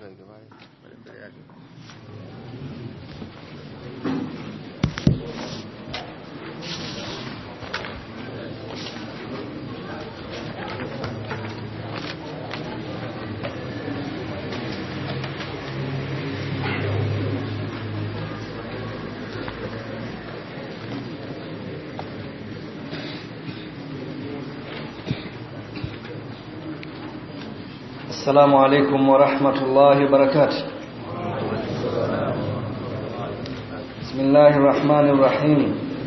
السلام عليكم ورحمة الله وبركاته بسم الله الرحمن الرحيم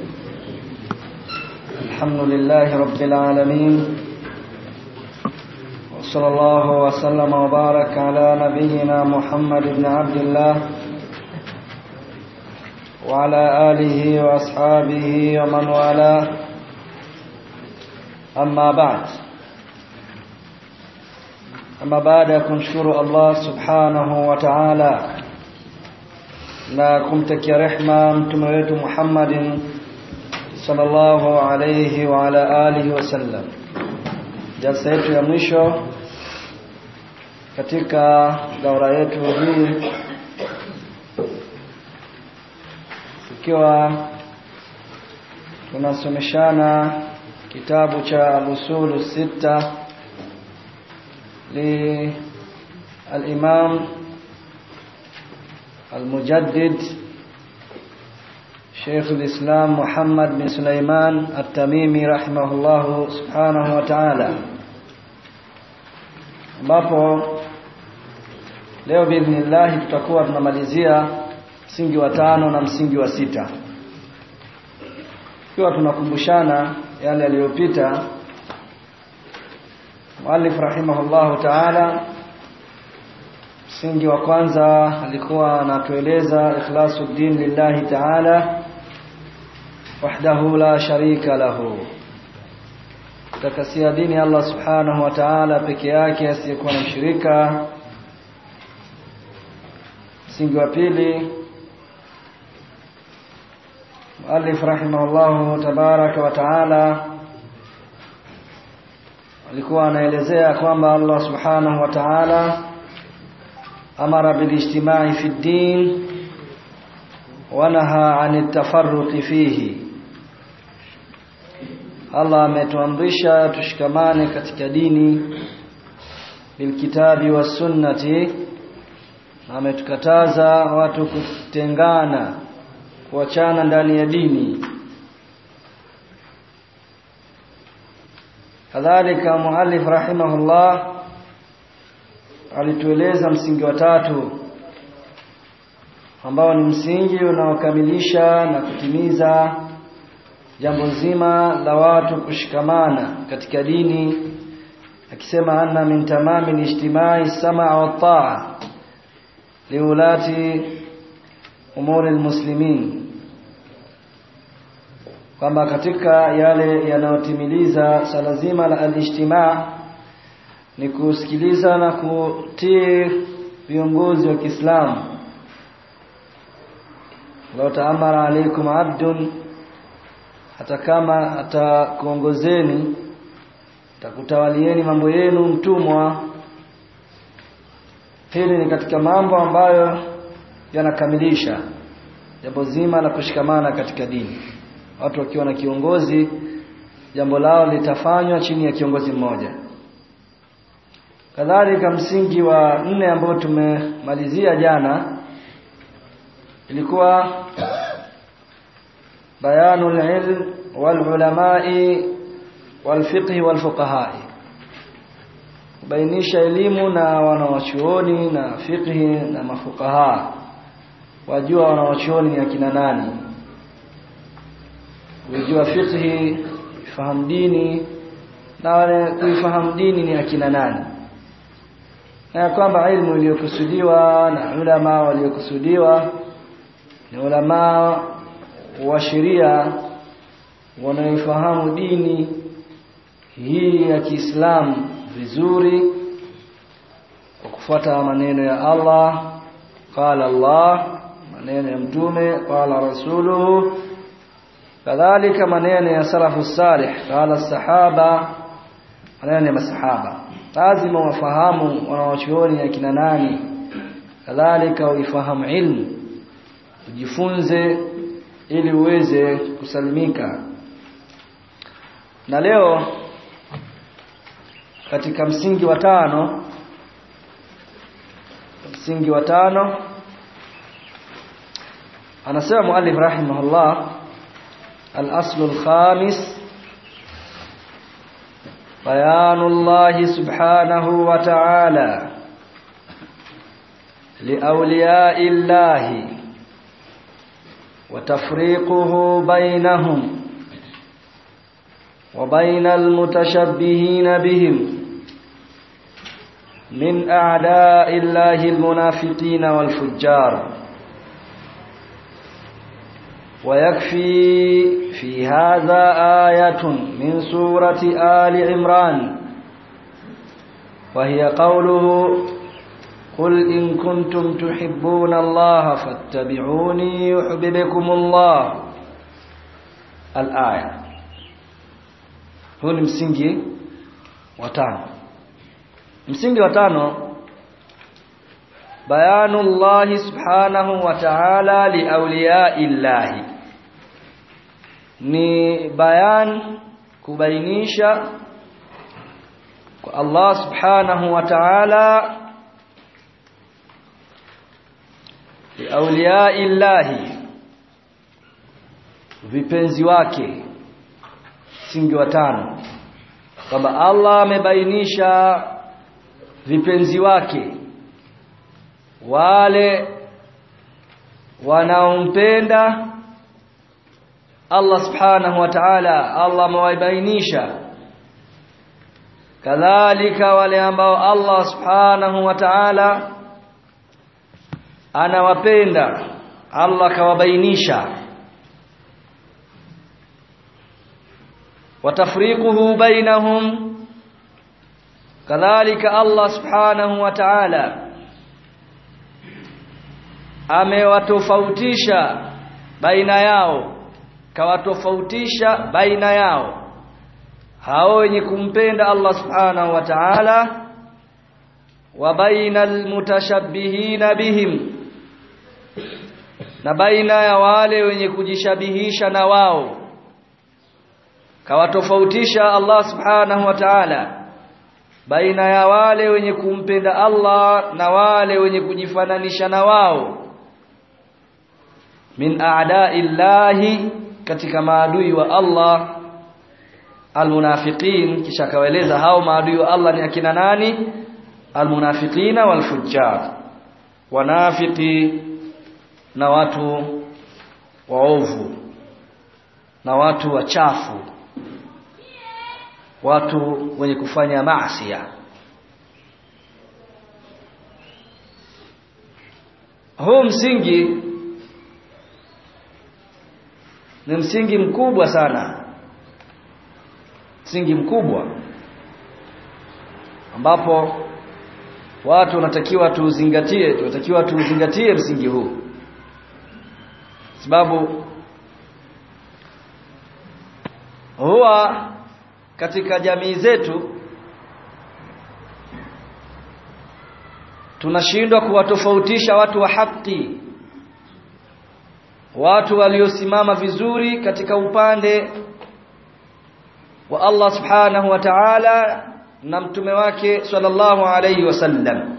الحمد لله رب العالمين وصلى الله وسلم وبارك على نبينا محمد بن عبد الله وعلى آله وأصحابه ومن والاه أما بعد ama baada ya kumshukuru Allah subhanahu wa ta'ala na kumtakia rehma mtume wetu Muhammadin sallallahu alayhi wa ala alihi wasallam jalsa yetu ya mwisho katika daura yetu hii ikiwa tunasomeshana kitabu cha al-usul sita للإمام المجدد شيخ الإسلام محمد بن سليمان التميمي رحمه الله سبحانه وتعالى ambapo leo biidhnillahi tutakuwa tunamalizia msingi wa tano na msingi wa sita ikiwa tunakumbushana yale yaliyopita Muallif rahimahullahu ta'ala msingi wa kwanza alikuwa anatueleza ikhlasuddin lillahi ta'ala wahdahu la sharika lahu takasia dini Allah subhanahu wa ta'ala peke yake asiyekuwa na mshirika msingi wa pili Muallif rahimahullahu tabaraka wa ta'ala alikuwa anaelezea kwamba Allah subhanahu wa ta'ala amara bilijtimai fi ddin wa naha anit tafarruqi fihi Allah ametuamrisha tushikamane katika dini bilkitabi was sunnati ametukataza watu kutengana kuachana ndani ya dini kadhalika muallif rahimahullah alitueleza msingi wa tatu ambao ni msingi unaokamilisha na kutimiza jambo zima la watu kushikamana katika dini akisema anna min tamami lijtimai samaa wa taa liulati umuri almuslimin kwamba katika yale yanayotimiliza sala zima la alijtimaa ni kusikiliza na kutii viongozi wa Kiislamu law taamara alaikum abdun hata kama atakuongozeni takutawalieni mambo yenu mtumwa hili ni katika mambo ambayo yanakamilisha jambo zima la kushikamana katika dini watu wakiwa na kiongozi jambo lao litafanywa chini ya kiongozi mmoja kadhalika msingi wa nne ambao tumemalizia jana ilikuwa bayanul ilm wal ulamai wal fiqh wal fuqaha kubainisha elimu na wanawachuoni na fiqhi na mafukaha wajua wanawachuoni ni akina nani kujua fiqhi fahamu dini na wale kuifahamu dini ni akina nani na kwamba ilmu iliyokusudiwa na ulama waliokusudiwa ni ulama wa sheria wanaoifahamu dini hii ya Kiislamu vizuri kwa kufuata maneno ya Allah qala Allah maneno ya mtume qala rasuluhu kadhalika maneno ya salafu salih qala sahaba maneno ya masahaba lazima wafahamu wanawachuoni akina nani kadhalika uifahamu ilmu ujifunze ili uweze kusalimika na leo katika msingi wa tano msingi wa tano anasema muallif rahimahullah al-aslu al-khamis بيان الله سبحانه وتعالى لأولياء الله وتفريقه بينهم وبين المتشبهين بهم من أعداء الله المنافقين والفجار ويكفي في هذا آية من سورة آل عمران وهي قوله قل إن كنتم تحبون الله فاتبعوني يحببكم الله الآية huu ni msingi wa tano msingi wa tano bayanu llahi subhanahu wa ta'ala li awliyai llahi ni bayan kubainisha kwa Allah subhanahu wa ta'ala li awliyai llahi vipenzi wake msingi wa tano kwamba Allah amebainisha vipenzi wake wale wanaompenda Allah subhanahu wa ta'ala Allah amewabainisha kadhalika wale ambao Allah subhanahu wa ta'ala anawapenda Allah kawabainisha watafriquhu bainahum kadhalika Allah subhanahu wa ta'ala amewatofautisha baina yao kawatofautisha baina yao hao wenye kumpenda Allah subhanahu wa ta'ala wa bainal mutashabbihina bihim na baina ya wale wenye kujishabihisha na wao kawatofautisha Allah subhanahu wa ta'ala baina ya wale wenye kumpenda Allah na wale wenye kujifananisha na wao min a'da'illahi katika maadui wa Allah almunafiqin kisha akawaeleza hao maadui wa Allah ni akina nani almunafiqina walfujjar wanafiki na watu waovu na watu wachafu watu wenye kufanya maasi huu msingi ni msingi mkubwa sana msingi mkubwa ambapo watu wanatakiwa tuuzingatie tunatakiwa tuuzingatie msingi huu sababu huwa katika jamii zetu tunashindwa kuwatofautisha watu wa haki watu waliosimama vizuri katika upande wa Allah subhanahu wa ta'ala na mtume wake sallallahu alayhi wasallam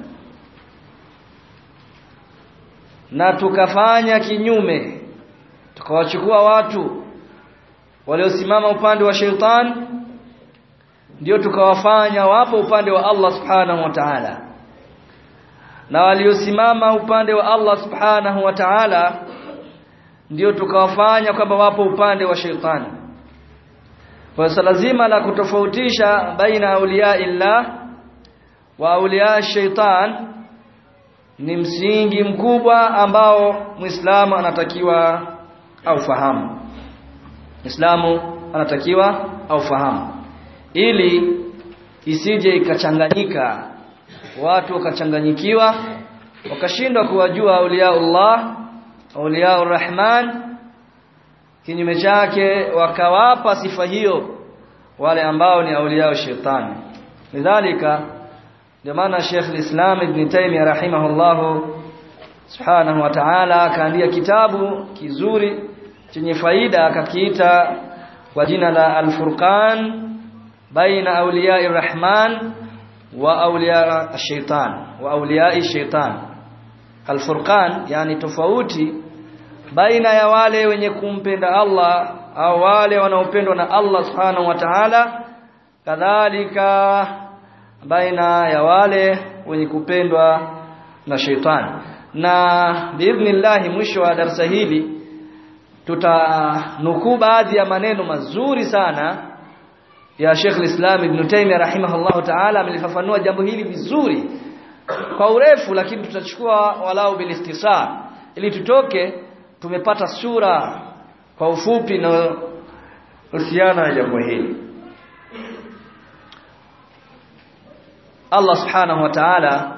na tukafanya kinyume tukawachukua watu waliosimama upande wa sheitan ndio tukawafanya wapo upande wa Allah subhanahu wa ta'ala na waliosimama upande wa Allah subhanahu wa ta'ala ndio tukawafanya kwamba wapo upande wa sheitani kwa hiyo lazima la kutofautisha baina auliya illah wa auliya shaitan ni msingi mkubwa ambao muislamu anatakiwa aufahamu muislamu anatakiwa aufahamu ili isije ikachanganyika watu wakachanganyikiwa wakashindwa kuwajua auliyaullah auliyaur rahman kinyume chake wakawapa sifa hiyo wale ambao ni auliyao shetani lidhalika ndio maana Sheikh al-Islam Ibn Taymiyyah rahimahullahu subhanahu wa ta'ala akaandika kitabu kizuri chenye faida akakiita kwa jina la Al-Furqan baina awliya'i rahman wa awliya ash-shaytan wa awliya'i shaytan Al-Furqan yani tofauti baina ya wale wenye kumpenda Allah au wale wanaopendwa na Allah subhanahu wa ta'ala kadhalika baina ya wale wenye kupendwa na shaytan na biidhnillah mwisho wa darasa hili tutanukuu baadhi ya maneno mazuri sana ya Sheikh al-Islam Ibn Taymiyyah rahimahullah ta'ala amelifafanua jambo hili vizuri kwa urefu lakini tutachukua walau bilistisar ili tutoke tumepata sura kwa ufupi na husiana na jambo hili Allah subhanahu wa ta'ala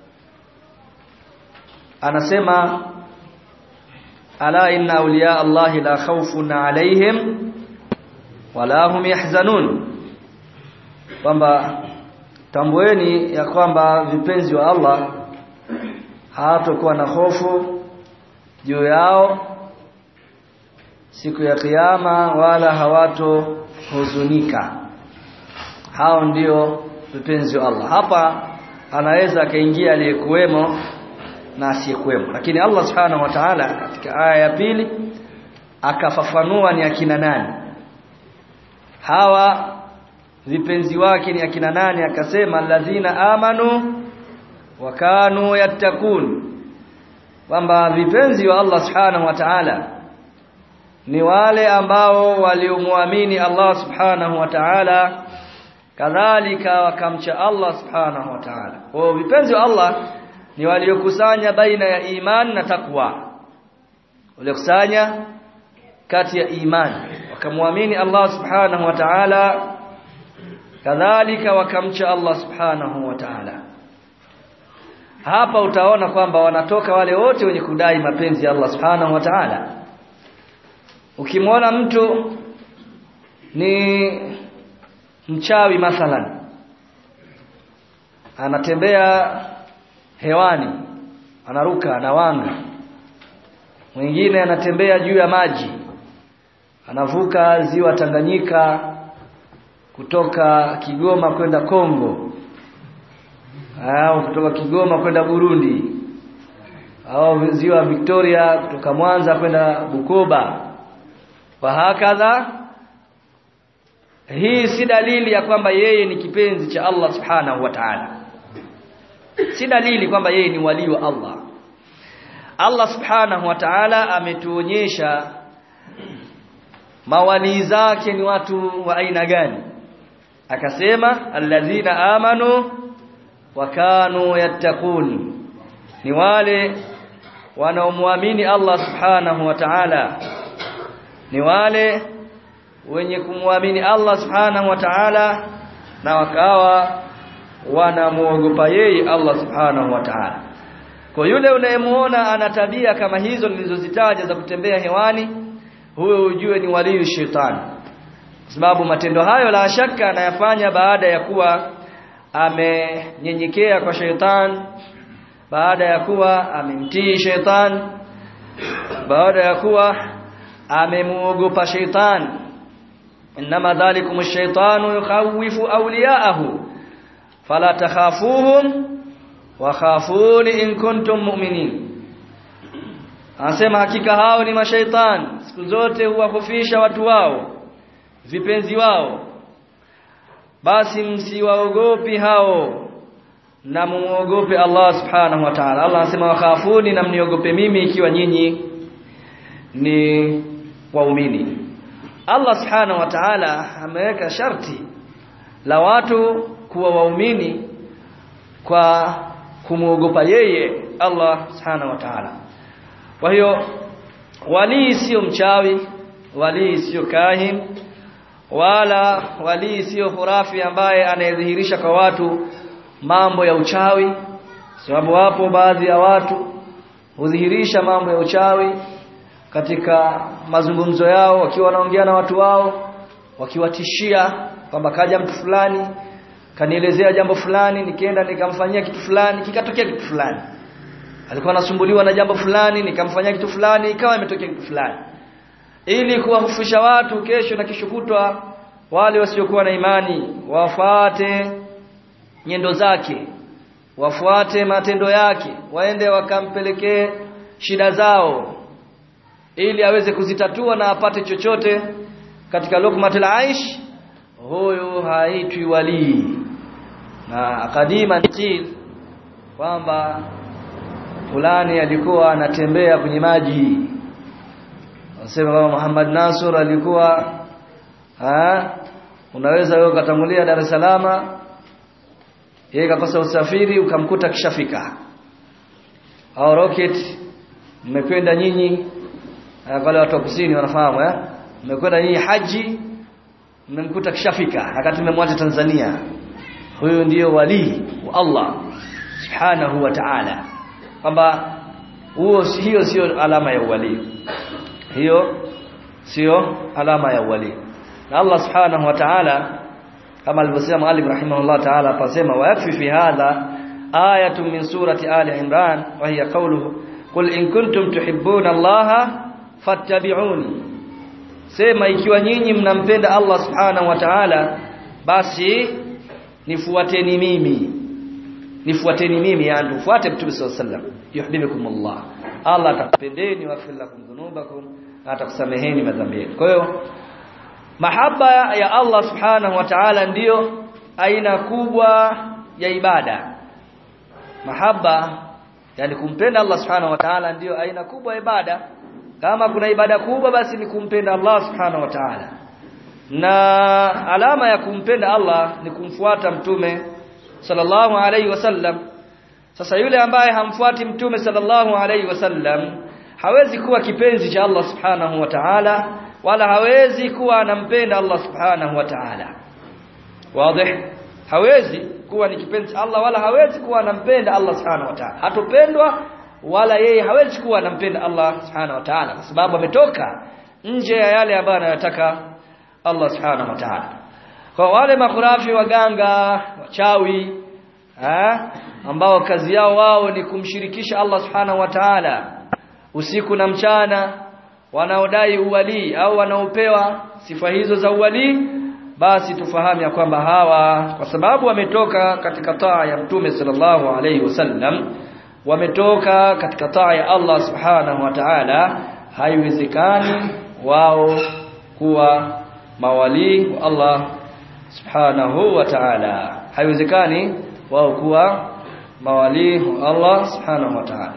anasema ala inna awliya Allahi la khawfun alaihim wala hum yahzanun kwamba tambueni ya kwamba vipenzi wa Allah hawatakuwa na hofu juu yao siku ya kiyama wala hawato huzunika hao ndio vipenzi wa Allah hapa anaweza akaingia aliyekuwemo na asiyekuwemo lakini Allah subhanahu wa ta'ala katika aya ya pili akafafanua ni akina nani hawa vipenzi wake ni akina nani akasema allazina amanu wa kanu yattaqun kwamba vipenzi wa Allah subhanahu wa ta'ala ni wale ambao waliomwamini Allah subhanahu wa ta'ala kadhalika wakamcha Allah subhanahu wa ta'ala kwa vipenzi wa Allah ni waliokusanya baina ya iman na takwa waliokusanya kati ya iman wakamwamini Allah subhanahu wa ta'ala kadhalika wakamcha Allah subhanahu wa ta'ala hapa utaona kwamba wanatoka wale wote wenye kudai mapenzi ya Allah subhanahu wa ta'ala ukimwona mtu ni mchawi mathalan anatembea hewani anaruka anawanga mwingine anatembea juu ya maji anavuka ziwa Tanganyika kutoka Kigoma kwenda Kongo au kutoka Kigoma kwenda Burundi au ziwa Victoria kutoka Mwanza kwenda Bukoba wa hakadha hii si dalili ya kwamba yeye ni kipenzi cha Allah subhanahu wa ta'ala si dalili kwamba yeye ni wali wa Allah Allah subhanahu wa ta'ala ametuonyesha mawali zake ni watu wa aina gani akasema alladhina amanu wa kanu yattaqun ni wale wanaomwamini Allah subhanahu wa ta'ala ni wale wenye kumwamini Allah subhanahu wa ta'ala na wakawa wanamuogopa yeye Allah subhanahu wa ta'ala kwa yule unayemuona ana tabia kama hizo nilizozitaja za kutembea hewani huyo ujue ni walii shetani sababu matendo hayo la shaka anayafanya baada ya kuwa amenyenyekea kwa sheitan baada ya kuwa amemtii sheitan baada ya kuwa amemuogopa sheitan inma dhalikum ash-shaytanu yukhawifu awliya'ahu fala takhafuhum wa khafuni in kuntum mu'minin anasema hakika hao ni mashaitan siku zote huwahofisha watu wao vipenzi wao basi msiwaogopi hao na muogope Allah subhanahu wa ta'ala Allah anasema wakhafuni na mniogope mimi ikiwa nyinyi ni waumini Allah subhanahu wa ta'ala ameweka sharti la watu kuwa waumini kwa kumuogopa yeye Allah subhanahu wa ta'ala kwa hiyo walii sio mchawi walii sio kahin wala walii sio hurafi ambaye anayedhihirisha kwa watu mambo ya uchawi sababu wapo baadhi ya watu hudhihirisha mambo ya uchawi katika mazungumzo yao wakiwa wanaongea na watu wao wakiwatishia kwamba kaja mtu fulani kanielezea jambo fulani nikienda nikamfanyia kitu fulani kikatokea kitu fulani alikuwa anasumbuliwa na jambo fulani nikamfanyia kitu fulani ikawa imetokea kitu fulani ili kuwahufisha watu kesho na kesho kutwa wale wasiokuwa na imani wafuate nyendo zake wafuate matendo yake waende wakampelekee shida zao ili aweze kuzitatua na apate chochote katika lukmatul aish huyo haitwi walii na kadima qil kwamba fulani alikuwa anatembea kwenye maji Wanasema kama Muhammad Nasur alikuwa ha unaweza wewe ukatangulia Dar es Salaam yeye kakosa usafiri ukamkuta kishafika au rocket mmekwenda nyinyi wale watu wa kusini wanafahamu eh mmekwenda nyinyi haji mmemkuta kishafika wakati mmemwacha Tanzania huyo ndiyo wali wa Allah subhanahu wa ta'ala kwamba huo hiyo sio alama ya wali hiyo sio alama ya wali na Allah subhanahu wa ta'ala kama alivyosema Malik rahimahullah ta'ala pasema wa yakfi fi hadha ayatun min surati ali imran wa hiya qawluhu qul in kuntum tuhibbuna Allah fattabi'uni sema ikiwa nyinyi mnampenda Allah subhanahu wa ta'ala basi nifuateni mimi nifuateni mimi yani tufuate mtume sallallahu alaihi wasallam yuhibbukum Allah Allah atakupendeni wa lakum dhunubakum atakusameheni madhambi yenu kwa hiyo mahaba ya Allah subhanahu wa ta'ala ndiyo aina kubwa ya ibada mahaba yani kumpenda Allah subhanahu wa ta'ala ndiyo aina kubwa ya ibada kama kuna ibada kubwa basi ni kumpenda Allah subhanahu wa ta'ala na alama ya kumpenda Allah ni kumfuata mtume sallallahu alaihi wasallam sasa yule ambaye hamfuati mtume sallallahu alaihi wasallam hawezi kuwa kipenzi cha Allah subhanahu wa ta'ala wala hawezi kuwa anampenda Allah subhanahu wa ta'ala wazi hawezi kuwa ni kipenzi cha Allah wala hawezi kuwa anampenda Allah subhanahu wa ta'ala hatopendwa wala yeye hawezi kuwa anampenda Allah subhanahu wa ta'ala kwa sababu ametoka nje ya yale ambayo anayotaka Allah subhanahu wa ta'ala kwa wale makhurafi waganga wachawi eh ambao kazi yao wao ni kumshirikisha Allah subhanahu wa ta'ala usiku na mchana wanaodai uwali au wanaopewa sifa hizo za uwali basi tufahamu ya kwamba hawa kwa sababu wametoka katika taa ya mtume sallallahu alaihi wasallam wametoka katika taa ya Allah subhanahu wa ta'ala haiwezekani wao kuwa mawali wa Allah subhanahu wa ta'ala haiwezekani wao kuwa mawali wa Allah subhanahu wa ta'ala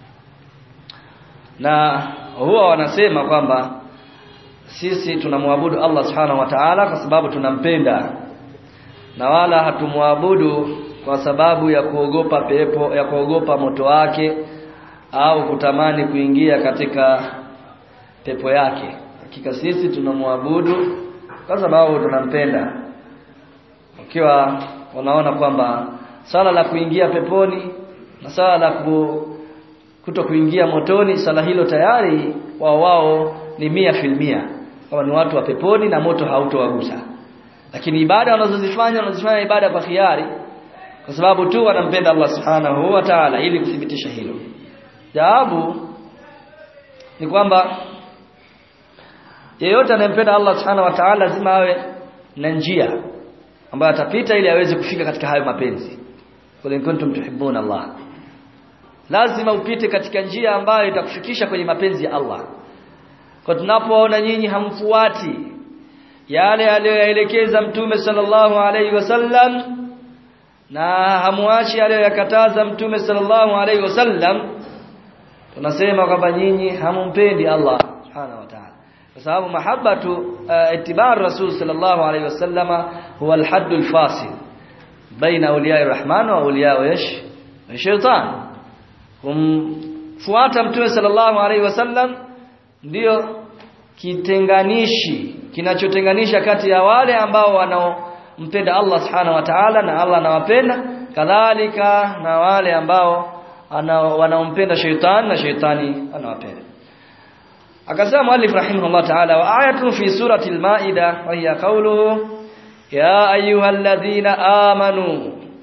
na huwa wanasema kwamba sisi tunamwabudu Allah subhanahu wa ta'ala kwa sababu tunampenda na wala hatumwabudu kwa sababu ya kuogopa pepo ya kuogopa moto wake au kutamani kuingia katika pepo yake hakika sisi tunamwabudu kwa sababu tunampenda ukiwa wanaona kwamba sala la kuingia peponi na sala la ku, kuto kuingia motoni sala hilo tayari wao wao ni mia filmia kama ni watu wa peponi na moto hautowagusa lakini ibada wanazozifanya wanazifanya ibada kwa khiari kwa sababu tu wanampenda Allah subhanahu wa ta'ala ili kuthibitisha hilo jawabu ni kwamba yeyote anayempenda Allah subhanahu wa ta'ala lazima awe na njia ambayo atapita ili aweze kufika katika hayo mapenzi kule kuntum tuhibbuna Allah lazima upite katika njia ambayo itakufikisha kwenye mapenzi ya Allah kwa tunapoona nyinyi hamfuati yale aliyoyaelekeza mtume sallallahu alaihi wasallam na hamuachi aliyoyakataza mtume sallallahu alaihi wasallam tunasema kwamba nyinyi hamumpendi Allah subhanahu wa ta'ala kwa sababu mahabbatu uh, ittiba' rasul sallallahu alaihi wasallama huwa al-hadd al-fasil baina awliya rahman wa awliya ish shaitan kumfuata mtume sallallahu alaihi wasallam ndio kitenganishi kinachotenganisha kati ya wale ambao wanaompenda Allah subhanahu wa ta'ala na Allah anawapenda kadhalika na wale ambao wanaompenda shaitan na shaitani anawapenda akasema muallif rahimahullah ta'ala wa ayatun fi surati al-maida wa hiya qawluhu ya ayyuhalladhina amanu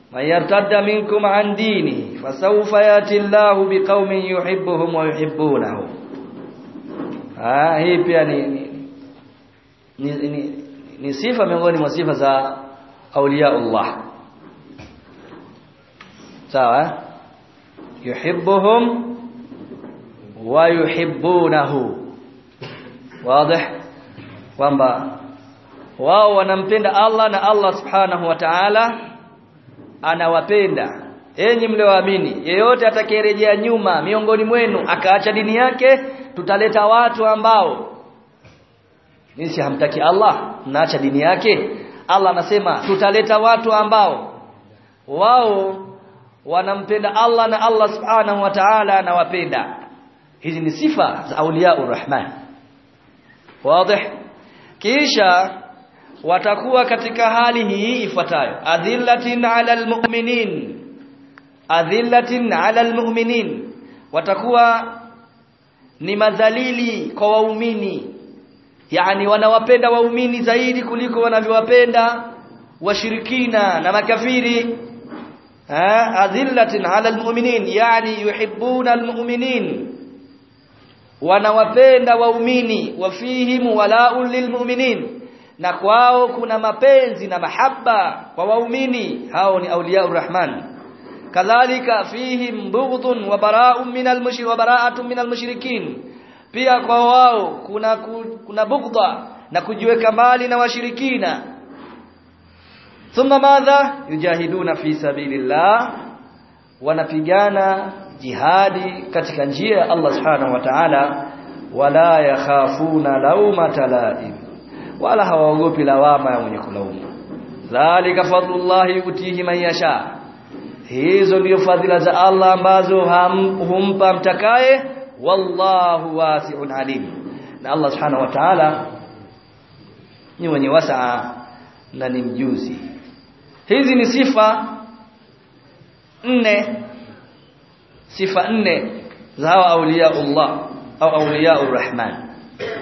man yartadda minkum an dini fasawfa yati Allahu biqaumin yuhibbuhum wa yuhibbunahu ah hii pia ni ni, ni, ni, ni sifa miongoni mwa sifa za auliya Allah sawa yuhibbuhum wa yuhibbunahu wazi kwamba wao wanampenda Allah na Allah subhanahu wa ta'ala anawapenda enyi mlioamini yeyote atakayerejea nyuma miongoni mwenu akaacha dini yake tutaleta watu ambao nisi hamtaki Allah mnaacha dini yake Allah anasema tutaleta watu ambao wao wanampenda Allah na Allah subhanahu wa ta'ala anawapenda hizi ni sifa za auliya urrahman wazi kisha watakuwa katika hali hii ifuatayo adhillatin ala almu'minin adhillatin ala almu'minin watakuwa ni madhalili kwa waumini yani wanawapenda waumini zaidi kuliko wanavyowapenda washirikina na makafiri adhillatin ala almu'minin yani yuhibbuna almu'minin wanawapenda waumini wafihim wala'un lilmu'minin na kwao kuna mapenzi na mahaba kwa waumini hao ni auliya urrahman kadhalika fihim bughdun wa bara'un min almushrik wa bara'atun min almushrikin pia kwa wao kuna kuna bughdha na kujiweka mbali na washirikina thumma madha yujahiduna fi sabilillah wanapigana jihadi katika njia ya Allah subhanahu wa ta'ala wala yakhafuna laumata laim wala hawaogopi lawama ya mwenye kulaumu dhalika fadlullahi yutihi man yasha hizo ndio fadhila za Allah ambazo humpa mtakaye wallahu wasi'un alim na Allah subhanahu wa ta'ala ni mwenye wasaa na ni mjuzi hizi ni sifa nne sifa nne za hawa auliya Allah au auliya urrahman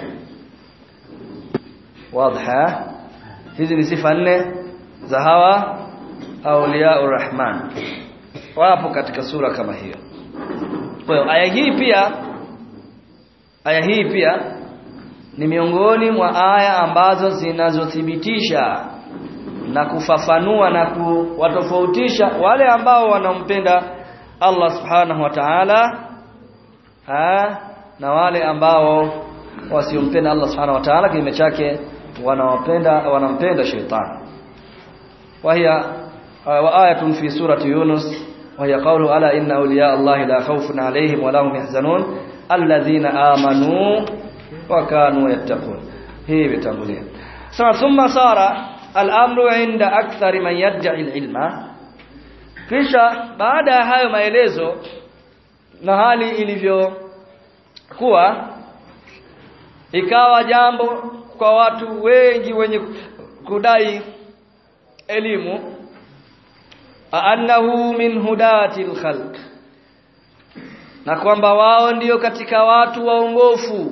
واضحه hizi ni sifa nne za hawa auliya urrahman wapo katika sura kama hiyo kwa hiyo aya hii pia aya hii pia ni miongoni mwa aya ambazo zinazothibitisha na kufafanua na kuwatofautisha wale ambao wanampenda Allah subhanahu wa ta'ala na wale ambao wasiompenda Allah subhanahu wa ta'ala kinyume chake wanawapenda wanampenda shetani وهي وآية في سورة يونس وهي قوله ألا إن أولياء الله لا خوف عليهم ولا هم يحزنون الذين آمنوا وكانوا يتقون هي بتنبوليه ثم صار الأمر عند أكثر من يدعي العلم kisha baada ya hayo maelezo na hali ilivyokuwa ikawa jambo kwa watu wengi wenye kudai elimu annahu min hudati alkhalq na kwamba wao ndiyo katika watu waongofu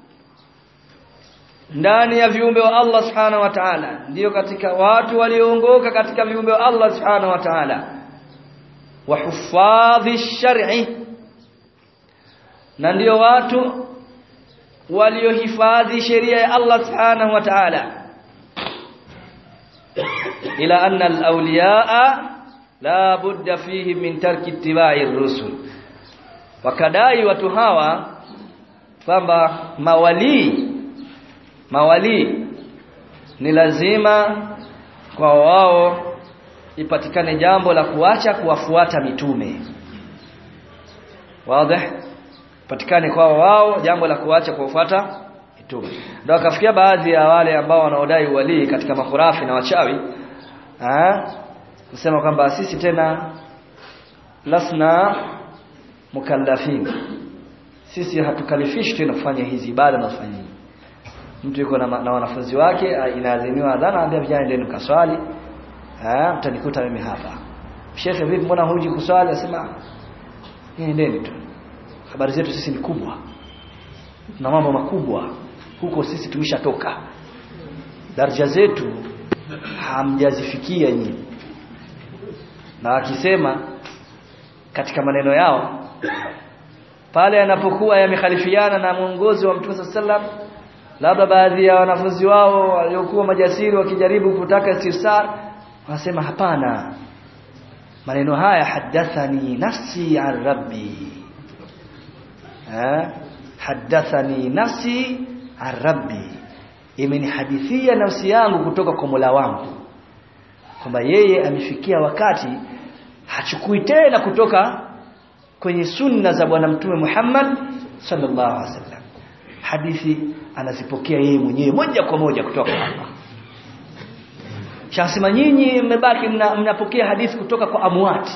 ndani ya viumbe wa Allah subhanahu wa ta'ala ndiyo katika watu walioongoka katika viumbe wa Allah subhanahu wa ta'ala wa hufadhi shar'i na ndiyo watu waliohifadhi sheria ya Allah subhanahu wa ta'ala ila anna al-awliyaa la budda fihi min tarki ittiba'i ar-rusul wakadai watu hawa kwamba mawali mawali ni lazima kwa wao ipatikane jambo la kuacha kuwafuata mitume wazi patikane kwa wao jambo la kuacha kuwafuata mitume ndio akafikia baadhi ya wale ambao wanaodai wali katika makhurafi na wachawi ah kusema kwamba sisi tena lasna mukallafin sisi hatukalifishi tena kufanya hizi ibada na kufanya mtu yuko na, na wanafunzi wake inaadhiniwa adhana anambia vijana ndio mkaswali eh mtanikuta mimi hapa shekhe vipi mbona huji kuswali asema nendeni tu habari zetu sisi ni kubwa na mambo makubwa huko sisi tumeshatoka daraja zetu hamjazifikia nyinyi na wakisema katika maneno yao pale yanapokuwa yamekhalifiana na mwongozo wa Mtume sallam labda baadhi ya wanafunzi wao waliokuwa majasiri wakijaribu kutaka istirsar wanasema hapana maneno haya hadathani nafsi an rabbi eh hadathani nafsi an rabbi imenihadithia nafsi yangu kutoka kwa Mola wangu kwamba yeye amefikia wakati hachukui tena kutoka kwenye sunna za bwana mtume Muhammad sallallahu alaihi wasallam hadithi anazipokea yeye mwenyewe moja kwa moja kutoka kwa Allah Shasema nyinyi mmebaki mna, mnapokea hadithi kutoka kwa amwati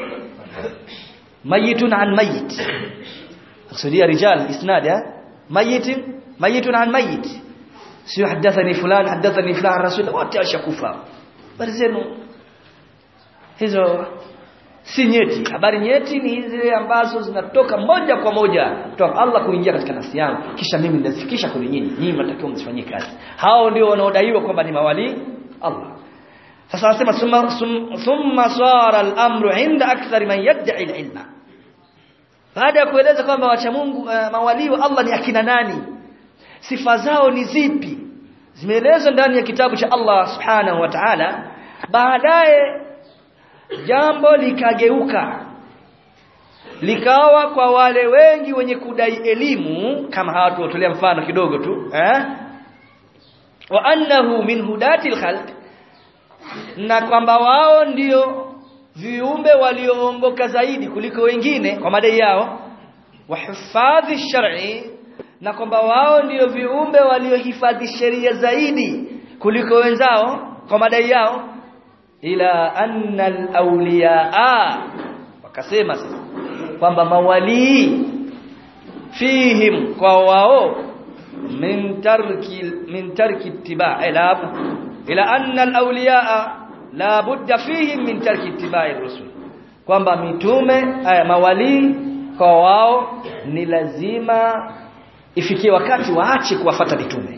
mayitun an mayit kusudia rijal isnad eh mayit mayitun an mayit sio hadathani fulan hadathani fulan rasul wote washakufa habari zenu hizo si nyeti habari nyeti ni zile ambazo zinatoka moja kwa moja kutoka Allah kuingia katika nafsi yangu kisha mimi ninazifikisha kwa nyinyi nyinyi mnatakiwa msifanyie kazi hao ndio wanaodaiwa kwamba ni mawali Allah sasa anasema thumma thumma sara al-amru inda akthar man yad'i al-ilma baada ya kueleza kwamba wacha Mungu uh, mawali wa Allah ni akina nani sifa zao ni zipi zimeelezwa ndani ya kitabu cha Allah subhanahu wa ta'ala baadaye jambo likageuka likawa kwa wale wengi wenye kudai elimu kama hawa tuwatolea mfano kidogo tu eh wa annahu min hudatil khalq na kwamba wao ndio viumbe walioongoka zaidi kuliko wengine kwa madai yao wa hifadhi shar'i na kwamba wao ndio viumbe waliohifadhi sheria zaidi kuliko wenzao kwa madai yao ila anna al-awliyaa wakasema sasa kwamba mawali fihim kwa wao min tarki min tarki ittiba' ila ila anna al-awliyaa la budda fihim min tarki ittiba'i rusul kwamba mitume aya mawali kwa wao ni lazima ifikie wakati waache kuwafata mitume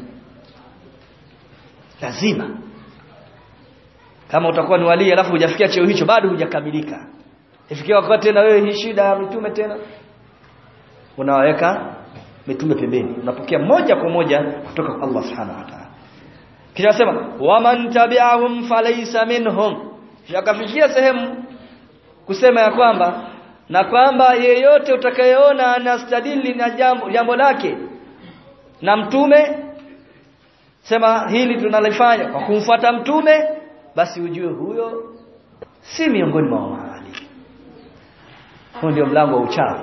lazima kama utakuwa ni wali alafu hujafikia cheo hicho bado hujakamilika ifikie wakati tena wewe hii shida ya mitume tena unawaweka mitume pembeni unapokea moja kwa moja kutoka kwa Allah subhanahu wa ta'ala kisha nasema waman tabi'ahum falaysa minhum shakafikia sehemu kusema ya kwamba na kwamba yeyote utakayeona anastadili na jambo jambo lake na mtume sema hili tunalifanya kwa kumfuata mtume basi ujue huyo si miongoni mwa wali huo ndio mlango wa uchawi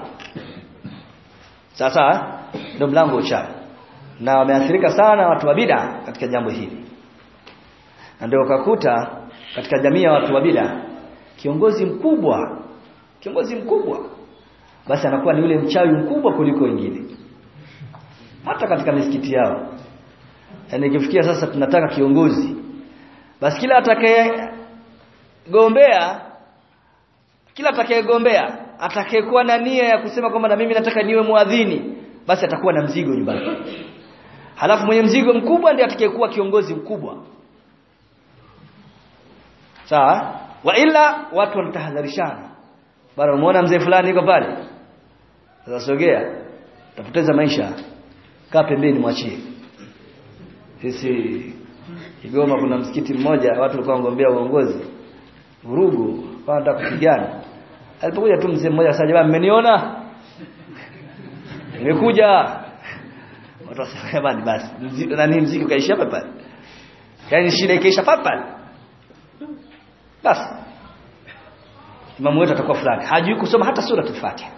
sasa ndio mlango wa uchawi na wameathirika sana watu wa bid'a katika jambo hili na ndio ukakuta katika jamii ya watu wa bid'a kiongozi mkubwa kiongozi mkubwa basi anakuwa ni yule mchawi mkubwa kuliko wengine hata katika misikiti yao yani ikifikia sasa tunataka kiongozi basi kila atakayegombea kila atakayegombea atakayekuwa na nia ya kusema kwamba na mimi nataka niwe muadhini basi atakuwa na mzigo nyumbani halafu mwenye mzigo mkubwa ndiye atakayekuwa kiongozi mkubwa sawa wa ila watu wanatahadharishana bado umeona mzee fulani yuko pale sasa sogea utapoteza maisha kaa pembeni mwachie sisi Kigoma kuna msikiti mmoja watu walikuwa wangombea uongozi vurugu wanataka kupigana alipokuja tu mzee mmoja sasa jamaa mmeniona nimekuja watu wasema bani basi nani mziki ukaisha hapa pale yaani shida ikaisha hapa pale basi imamu wetu atakuwa fulani hajui kusoma hata sura al-Fatiha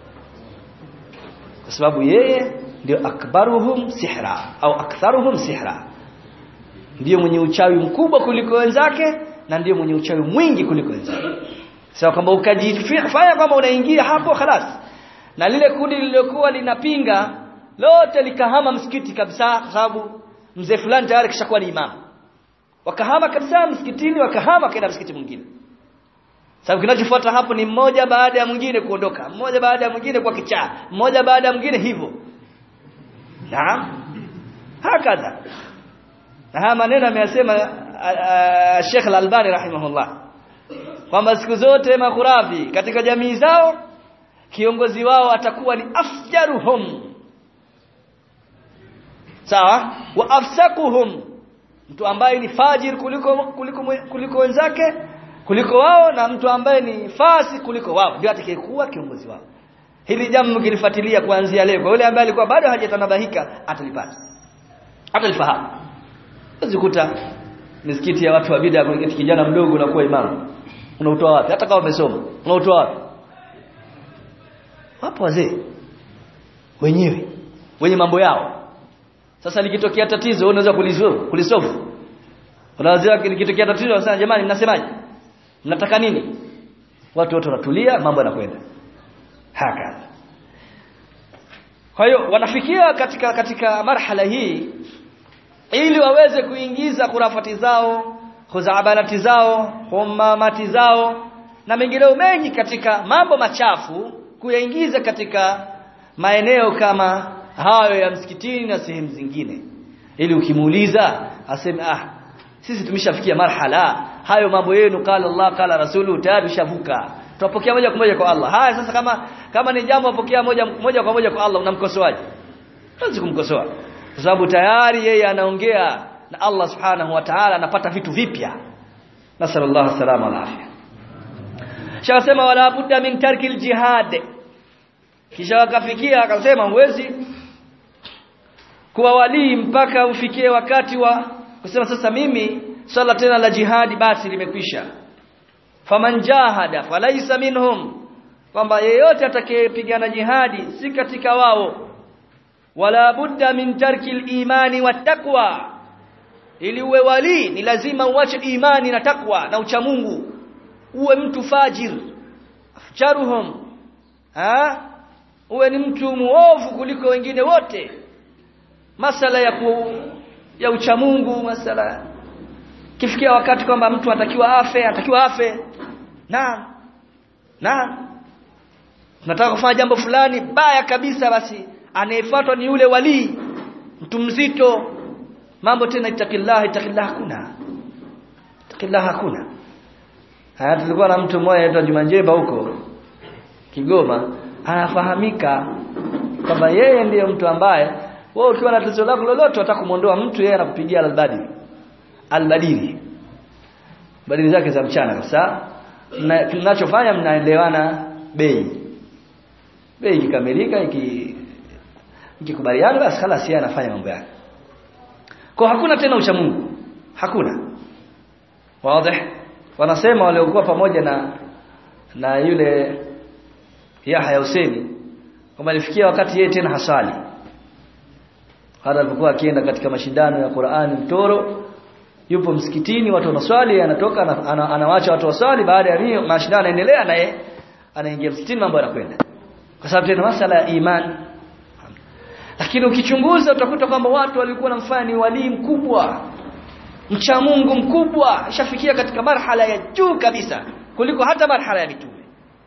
kwa sababu yeye ndio akbaruhum sihra au aktharuhum sihra ndiyo mwenye uchawi mkubwa kuliko wenzake na ndiyo mwenye uchawi mwingi kuliko wenzake sawa so, kwamba ukajifanya kwamba unaingia hapo khalas na lile kundi lililokuwa linapinga lote likahama msikiti kabisa kwa sababu mzee fulani tayari kishakuwa ni imamu wakahama kabisa msikitini wakahama kaenda msikiti mwingine sababu kinachofuata hapo ni mmoja baada ya mwingine kuondoka mmoja baada ya mwingine kwa kichaa mmoja baada ya mwingine hivyo naam hakadha na haya maneno ameyasema Sheikh Al-Albani rahimahullah kwamba siku zote makhurafi katika jamii zao kiongozi wao atakuwa ni afjaruhum sawa wa afsakuhum mtu ambaye ni fajir kuliko kuliko kuliko wenzake kuliko wao na mtu ambaye ni fasi kuliko wao ndio atakayekuwa kiongozi wao hili jambo mkilifuatilia kuanzia leo kwa yule ambaye alikuwa bado hajatanabahika atalipata atalifahamu uzikuta misikiti ya watu wa bid'a kuna kijana mdogo unakuwa imamu unautoa wapi hata kama umesoma unautoa wapi wapo wazee wenyewe wenye mambo yao sasa likitokea tatizo unaweza kulisolve kulisolve unaweza likitokea tatizo unasema jamani mnasemaje mnataka nini watu wote wanatulia mambo yanakwenda haka kwa hiyo wanafikia katika katika marhala hii ili waweze kuingiza kurafati zao khuzabanati zao humamati zao na mengineo mengi katika mambo machafu kuyaingiza katika maeneo kama hayo ya msikitini na sehemu zingine ili ukimuuliza aseme ah sisi tumeshafikia marhala hayo mambo yenu qala Allah qala rasulu tayari tushavuka tupokea moja kwa moja kwa Allah haya sasa kama kama ni jambo apokea moja moja kwa moja kwa Allah unamkosoaje huwezi kumkosoa kwa sababu tayari yeye anaongea na Allah subhanahu wa ta'ala anapata vitu vipya nasallallahu salama na afya shasema wala budda min tarkil jihad kisha wakafikia akasema huwezi kuwa walii mpaka ufikie wakati wa kusema sasa mimi swala tena la jihadi basi limekwisha faman jahada falaisa minhum kwamba yeyote atakayepigana jihadi si katika wao wala budda min tarki imani wa taqwa ili uwe wali ni lazima uache imani na takwa na uchamungu uwe mtu fajir charuhum ha uwe ni mtu muovu kuliko wengine wote masala ya ku, ya uchamungu masala kifikia wakati kwamba mtu atakiwa afe atakiwa afe na na tunataka kufanya jambo fulani baya kabisa basi anayefuatwa ni yule wali mtu mzito mambo tena itakillah itakillah hakuna itakillah hakuna haya tulikuwa na mtu mmoja anaitwa Juma Njeba huko Kigoma anafahamika kwamba yeye ndiye mtu ambaye wewe ukiwa na tatizo lako lolote utakumuondoa mtu yeye anakupigia albadiri albadiri badili zake za mchana kabisa tunachofanya mnaelewana bei bei ikikamilika iki ikikubaliana basi khala si anafanya mambo yake kwa hakuna tena ucha Mungu hakuna wazi wanasema waliokuwa pamoja na na yule Yahya Hussein kwamba alifikia wakati yeye tena hasali hata alipokuwa akienda katika mashindano ya Qur'ani mtoro yupo msikitini watu wanaswali anatoka ana, anawacha watu waswali baada ya hiyo mashindano yanaendelea naye anaingia msikitini mambo yanakwenda kwa sababu tena masala ya imani lakini ukichunguza utakuta kwamba watu walikuwa namfanya ni walii mkubwa mcha Mungu mkubwa ishafikia katika marhala ya juu kabisa kuliko hata marhala ya mitume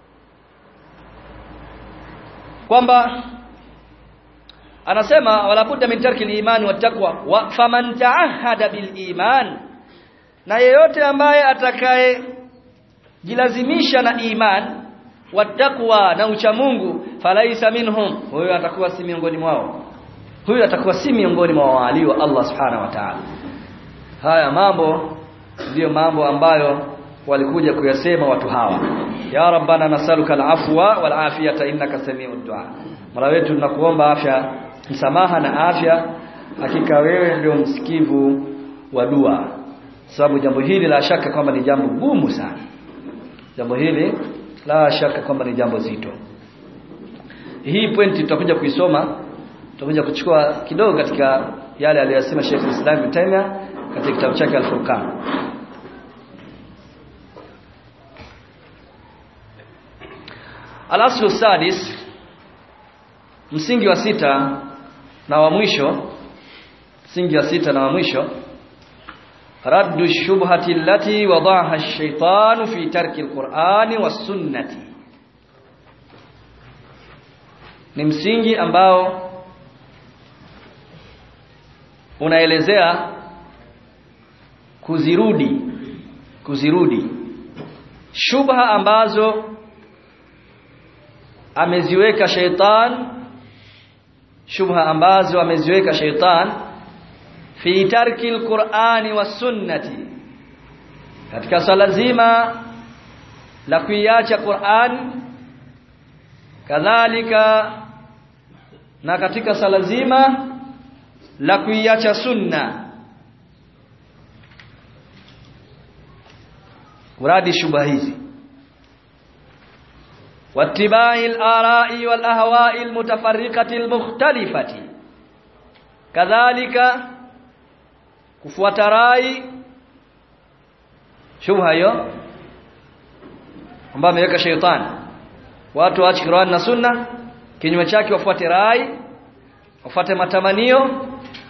kwamba anasema wala budda min tarki al-iman wa taqwa wa faman ta'ahada bil iman na yeyote ambaye atakaye jilazimisha na iman wa taqwa na ucha Mungu falaisa minhum huyo atakuwa si miongoni mwao huyo atakuwa si miongoni mwa wali wa Allah subhanahu wa ta'ala haya mambo ndiyo mambo ambayo walikuja kuyasema watu hawa ya rabbana nasaluka al-afwa wal afiyata innaka sami'ud du'a Mola wetu tunakuomba afya msamaha na afya hakika wewe ndio msikivu wa dua sababu jambo hili la shaka kwamba ni jambo gumu sana jambo hili la shaka kwamba ni jambo zito hii pointi tutakuja kuisoma tutakuja kuchukua kidogo katika yale aliyosema Sheikh Islam Ibn Taymiyyah katika kitabu chake Al-Furqan Al-aslu sadis msingi wa sita na wa mwisho msingi wa sita na wa mwisho raddu shubhati allati wadaha ash-shaytanu fi tarki al-Qur'ani was-sunnati ni msingi ambao unaelezea kuzirudi kuzirudi shubha ambazo ameziweka sheitan shubha ambazo ameziweka sheitan fi tarki alqur'ani was sunnati katika swala zima la kuiacha Qur'an kadhalika na katika sala zima la kuiacha sunna uradi shubha hizi wattibai al-ara'i wal ahwa'i al-mutafarriqati al-mukhtalifati kadhalika kufuata rai shubha hiyo ambayo ameweka sheitani watu waache Qur'an na Sunna kinyume chake wafuate rai wafuate matamanio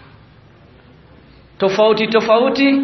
tofauti tofauti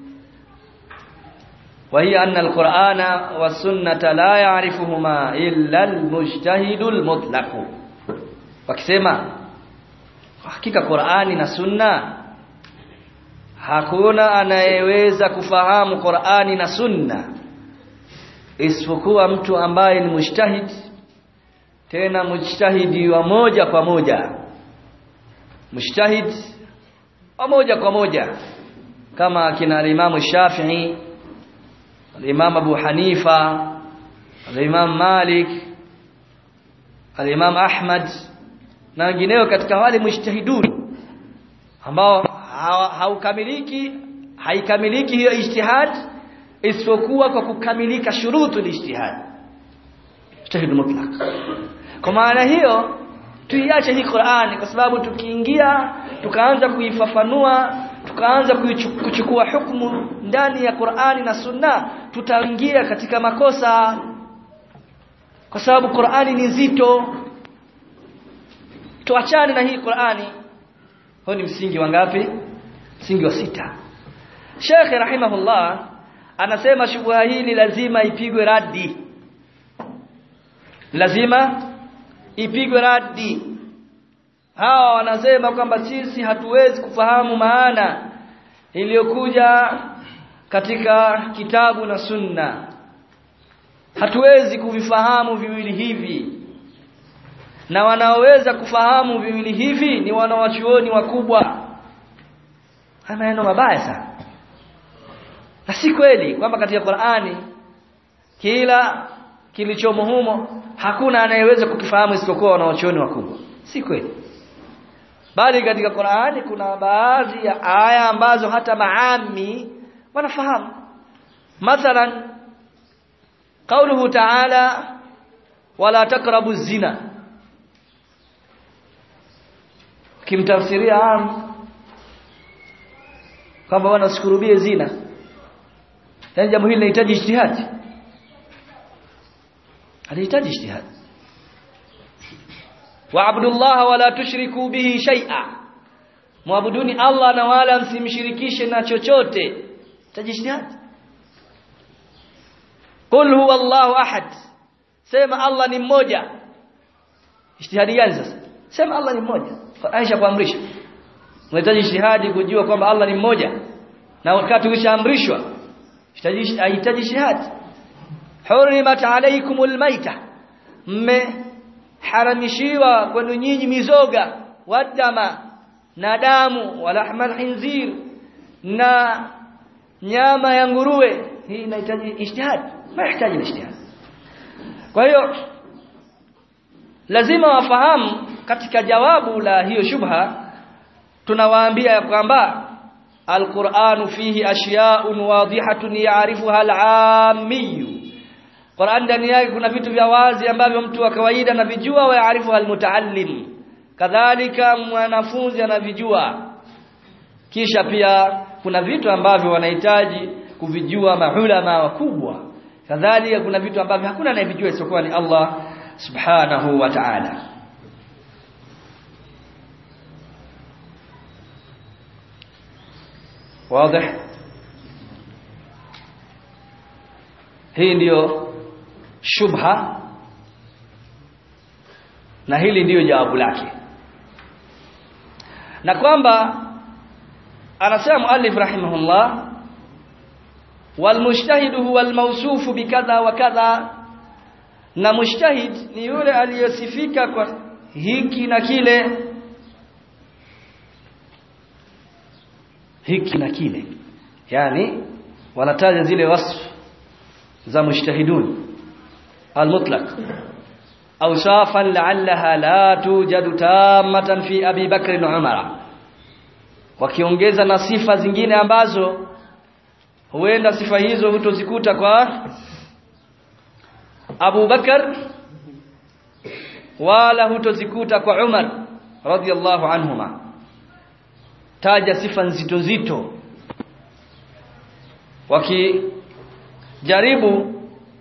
وهي أن القرآن والسنة لا يعرفهما إلا المجتهد المطلق wakisema hakika Qur'ani na Sunna hakuna anayeweza kufahamu Qur'ani na Sunna isipokuwa mtu ambaye ni mujtahid tena mujtahidi wa moja kwa moja mujtahid wa moja kwa moja kama kina Imam Shafi'i al-Imam Abu Hanifa al-Imam Malik al-Imam Ahmad na wengineo katika wale mujtahiduni ambao haukamiliki haikamiliki hiyo ijtihad isipokuwa kwa kukamilika shurutu ijtihad ijtihad mutlaq kwa maana hiyo tuiache hii Qur'ani kwa sababu tukiingia tukaanza kuifafanua tukaanza kuchukua hukumu ndani ya Qur'ani na Sunna tutaingia katika makosa kwa sababu Qur'ani ni nzito tuachane na hii Qur'ani huo ni msingi wa ngapi msingi wa sita Sheikh rahimahullah anasema shubha hili lazima ipigwe radi lazima ipigwe radi hawa wanasema kwamba sisi hatuwezi kufahamu maana iliyokuja katika kitabu na sunna hatuwezi kuvifahamu viwili hivi na wanaoweza kufahamu viwili hivi ni wanawachuoni wakubwa haya maneno mabaya sana na si kweli kwamba katika Qur'ani kila kilichomo humo hakuna anayeweza kukifahamu isipokuwa wanawachuoni wakubwa si kweli bali katika Qur'ani kuna baadhi ya aya ambazo hata maami wanafahamu mathalan قوله تعالى ولا تقربوا الزنا kimtafsiria am kwamba wanasikurubie zina yani jambo hili linahitaji ijtihad linahitaji ijtihad wa'budu Allah wala tushriku bihi shay'a muabuduni Allah na wala msimshirikishe na chochote tajishtihad qul huwa Allahu ahad sema Allah ni mmoja ijtihadi gani sasa sema Allah ni mmoja Aisha kuamrisha unahitaji ijtihadi kujua kwamba Allah ni mmoja na wakati ukishaamrishwa hitaji ijtihadi hurimat alaykumul maita mme haramishiwa kwenu nyinyi mizoga wadama na damu walahmal hinzir na nyama ya nguruwe hii inahitaji ijtihad mahitaji ijtihad kwa hiyo lazima wafahamu katika jawabu la hiyo shubha tunawaambia ya kwamba alquranu fihi ashya'un wadihatun ya'rifuha al-'ammiyu Qur'an ndani yake kuna vitu vya wazi ambavyo mtu wa kawaida anavijua wa yaarifu almutaallim kadhalika mwanafunzi anavijua kisha pia kuna vitu ambavyo wanahitaji kuvijua maulama wakubwa kadhalika kuna vitu ambavyo hakuna anayevijua isipokuwa ni Allah subhanahu wa ta'ala wazi hii ndiyo shubha na hili ndiyo jawabu lake na kwamba anasema muallif rahimahullah والمجتهد هو الموصوف بكذا وكذا na mujtahid ni yule aliyesifika kwa hiki na kile hiki na kile yani wanataja zile wasf za mujtahidun almutlaq awsafan la'allaha la tujadu tamatan fi abi bakr na umara wakiongeza na sifa zingine ambazo huenda sifa hizo hutozikuta kwa Abu Bakar wala hutozikuta kwa Umar radhiallahu anhuma taja sifa nzito nzito wakijaribu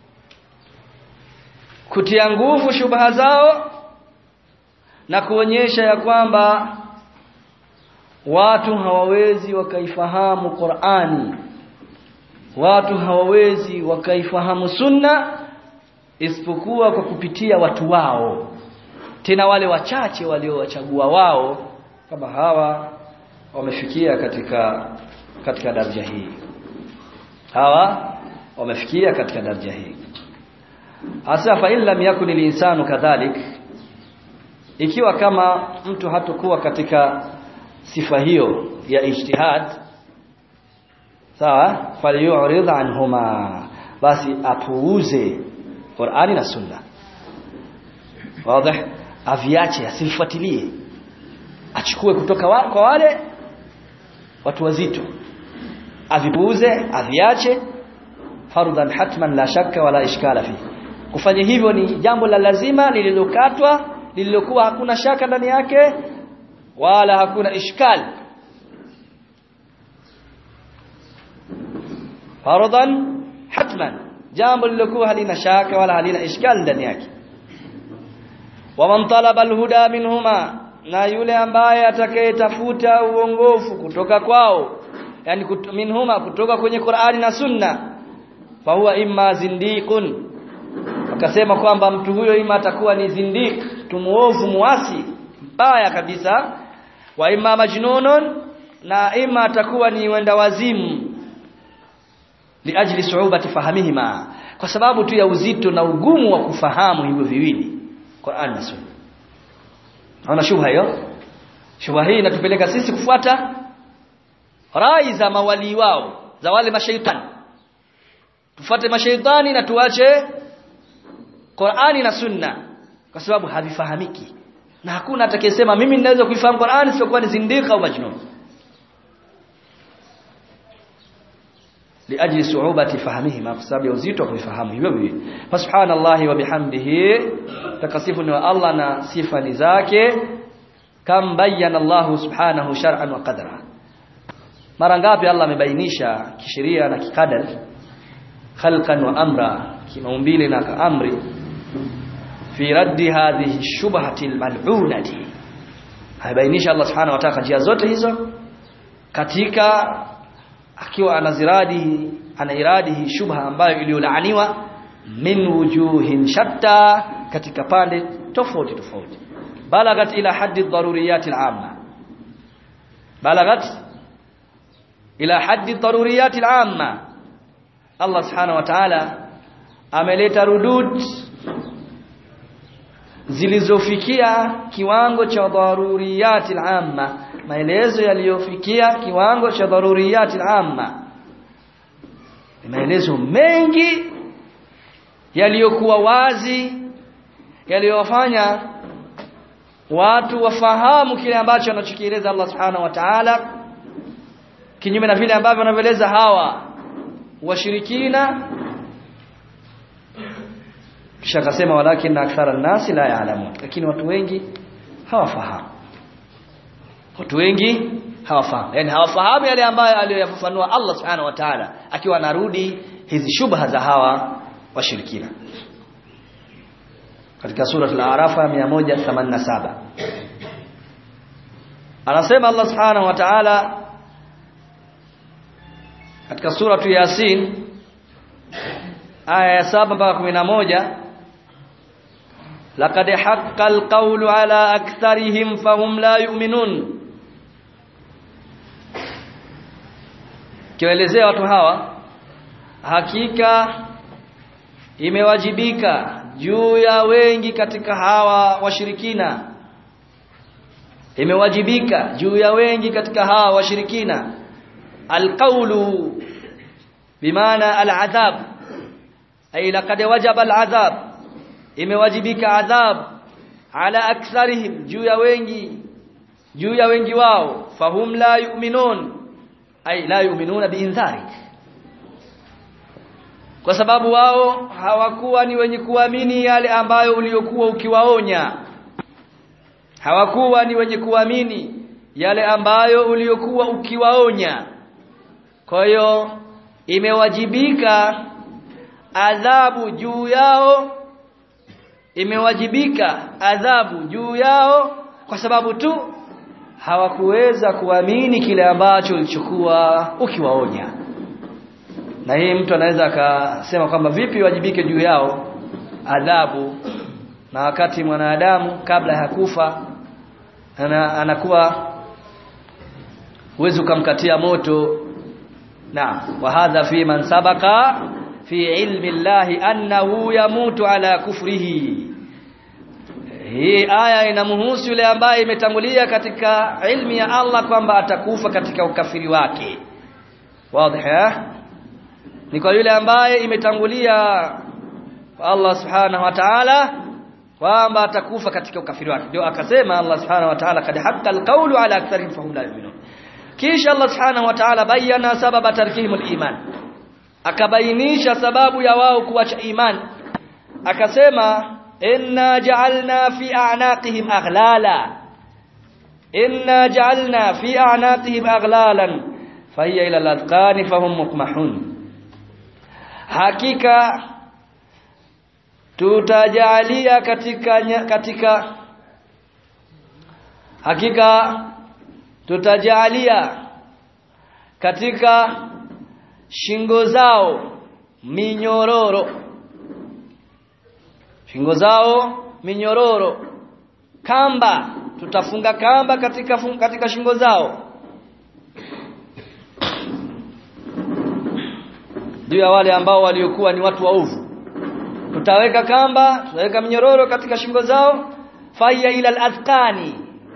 kutia nguvu shubha zao na kuonyesha ya kwamba watu hawawezi wakaifahamu Qur'ani watu hawawezi wakaifahamu sunna isipokuwa kwa kupitia watu wao tena wale wachache waliowachagua wao kama hawa wamefikia katika katika daraja hii hawa wamefikia katika daraja hii hasa fa illa yakun linsanu kadhalik ikiwa kama mtu hatakuwa katika sifa hiyo ya ijtihad sawa falyu'rid anhuma basi apuuze Qur'ani na Sunna wazi aviache asifuatilie achukue kutoka wa, kwa wale watu wazito avipuuze aviache fardhan hatman la shakka wala ishkala fi kufanya hivyo ni jambo la lazima lililokatwa lililokuwa hakuna shaka ndani yake wala hakuna ishkal fardhan hatman jambo lilokuwa halina shaka wala halina ishkal ndani yake waman talaba alhuda minhuma na yule ambaye atakayetafuta uongofu kutoka kwao yani kut, minhuma kutoka kwenye Qur'ani na Sunna fa huwa imma zindiqun akasema kwamba mtu huyo ima atakuwa ni zindiq tumuovu muasi mbaya kabisa wa imma majnunun na ima atakuwa ni wenda wazimu liajli suubati fahamihima kwa sababu tu ya uzito na ugumu wa kufahamu hivyo viwili Qur'an na Sunna Hauna shubha hiyo shubha hii inatupeleka sisi kufuata rai za mawali wao za wale mashaitani tufuate mashaitani na tuache Qur'ani na Sunna kwa sababu havifahamiki na hakuna atakayesema mimi ninaweza kuifahamu Qur'ani sio ni zindika au majnun liajli su'ubati fahmihima kwa sababu ya uzito wa kuifahamu hivyo hivyo subhanallahi wa bihamdihi takasifu ni wa Allah na sifa ni zake kam bayyana Allah subhanahu shar'an wa qadra mara ngapi Allah amebainisha kisheria na kikadar khalqan wa amra kimaumbile na amri fi raddi hadhihi shubhati almal'unati haibainisha Allah subhanahu wa ta'ala njia zote hizo katika akiwa anaziradi anairadi shubha ambayo iliyolaaniwa min wujuhin shatta katika pande tofauti tofauti balagat ila haddi daruriyat al-amma balagat ila haddi daruriyat al-amma Allah subhanahu wa ta'ala ameleta rudud zilizofikia kiwango cha daruriyat al-amma maelezo yaliyofikia kiwango cha daruriyat al-amma maelezo mengi yaliyokuwa wazi yaliyowafanya watu wafahamu kile ambacho anachokieleza Allah subhanahu wa ta'ala kinyume na vile ambavyo wanavyoeleza hawa washirikina kisha akasema walakin akthara nasi la ya'lamun lakini watu wengi hawafahamu watu wengi hawafahamu yani hawafahamu yale ambayo aliyoyafafanua Allah subhanahu wa ta'ala akiwa anarudi hizi shubha za hawa washirikina katika sura al-A'raf 187 anasema Allah subhanahu wa ta'ala katika sura tu Yasin aya ya 7 mpaka 11 laqad haqqal qawlu ala aktharihim fahum la yu'minun kiwaelezea watu hawa hakika imewajibika juu ya wengi katika hawa washirikina imewajibika juu ya wengi katika hawa washirikina alqawlu bimaana aladhab ay laqad wajaba aladhab imewajibika adhab ala aktharihim juu ya wengi juu ya wengi wao fahum la yu'minun ay la yu'minuna biinzarik kwa sababu wao hawakuwa ni wenye kuamini yale ambayo uliokuwa ukiwaonya hawakuwa ni wenye kuamini yale ambayo uliokuwa ukiwaonya kwa hiyo imewajibika adhabu juu yao imewajibika adhabu juu yao kwa sababu tu hawakuweza kuamini kile ambacho ulichokuwa ukiwaonya na hii mtu anaweza akasema kwamba vipi wajibike juu yao adhabu na wakati mwanadamu kabla ya kufa ana, anakuwa huwezi ukamkatia moto na wa hadha fi man sabaqa fi ilmi llahi annahu yamutu ala kufrihi hii aya inamhusu yule ambaye imetangulia katika ilmi ya Allah kwamba atakufa katika ukafiri wake wazi ni kwa yule ambaye imetangulia kwa Allah subhanahu wa ta'ala kwamba atakufa katika ukafiri wake ndio akasema Allah subhanahu wa ta'ala kad haqqa alqawlu ala aktharihim fahum la yu'minun kisha Allah subhanahu wa ta'ala bayana sababa tarkihim aliman akabainisha sababu ya wao kuacha iman akasema inna ja'alna fi a'naqihim aghlala inna ja'alna fi a'naqihim aghlalan fahiya ila al-adqani fahum muqmahun hakika tutajalia katika katika hakika tutajalia katika shingo zao minyororo shingo zao minyororo kamba tutafunga kamba katika katika shingo zao juu ya wale ambao waliokuwa ni watu waovu tutaweka kamba tutaweka minyororo katika shingo zao faya ila al-azqani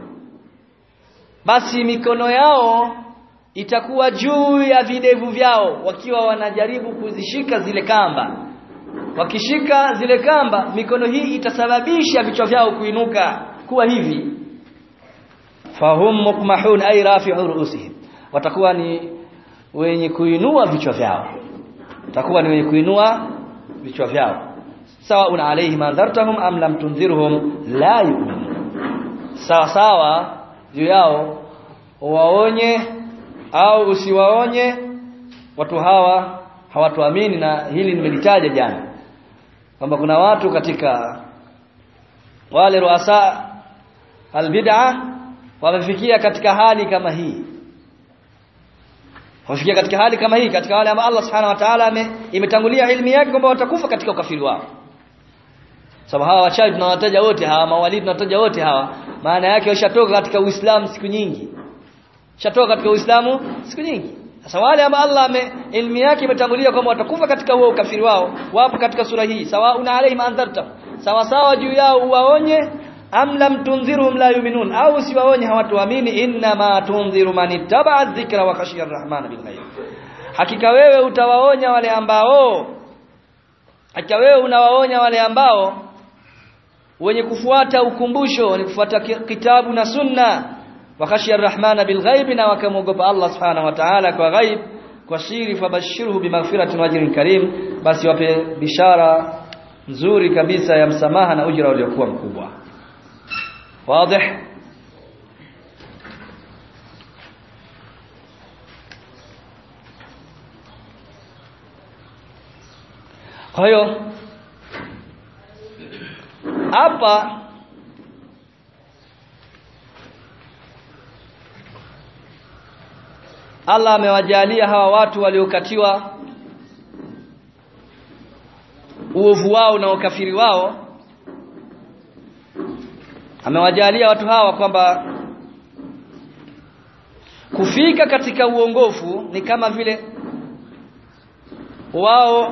basi mikono yao itakuwa juu ya videvu vyao wakiwa wanajaribu kuzishika zile kamba wakishika zile kamba mikono hii itasababisha vichwa vyao kuinuka kuwa hivi fahum mukmahun ay rafi'u ru'usihim watakuwa ni wenye kuinua vichwa vyao watakuwa ni wenye kuinua vichwa vyao sawa una alaihim anzartahum am lam tunzirhum la yu'minun sawa sawa juu yao waonye au usiwaonye watu hawa hawatuamini na hili nimelitaja jana kwamba kuna watu katika wale ruasa albid'a wamefikia katika hali kama hii wamefikia katika hali kama hii katika wale ambao Allah subhanahu wa ta'ala imetangulia ilmu yake kwamba watakufa katika ukafiri wao sababu hawa wachawi tunawataja wote hawa mawalidi tunawataja wote hawa maana yake washatoka katika Uislamu siku nyingi shatoka katika Uislamu siku nyingi sasa wale ambao Allah ame ilmu yake imetangulia kwamba watakufa katika huo ukafiri wao wapo katika sura hii sawa una alaihim anzarta sawa sawa juu yao uwaonye am lam tunzirhum la yu'minun au siwaonye hawatuamini inna ma tunziru man ittaba dhikra wa khashiya arrahman bil ghaib hakika wewe utawaonya wale ambao hakika wewe unawaonya wale ambao wenye kufuata ukumbusho wenye kufuata kitabu na sunna وخشي الرحمن بالغيب na wakamwogopa Allah subhanahu wa ta'ala kwa ghaib kwa siri fabashirhu bimaghfiratin wajrin karim basi wape bishara nzuri kabisa ya msamaha na ujira uliokuwa mkubwa wazi kwa hiyo hapa Allah amewajalia hawa watu waliokatiwa uovu wao na ukafiri wao amewajalia watu hawa kwamba kufika katika uongofu ni kama vile wao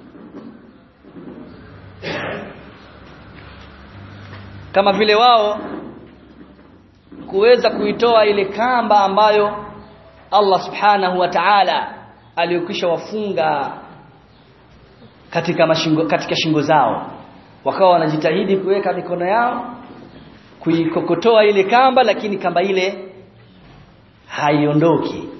kama vile wao kuweza kuitoa ile kamba ambayo Allah subhanahu wa ta'ala aliyokwisha wafunga katika mashingo katika shingo zao wakawa wanajitahidi kuweka mikono yao kuikokotoa ile kamba lakini kamba ile haiondoki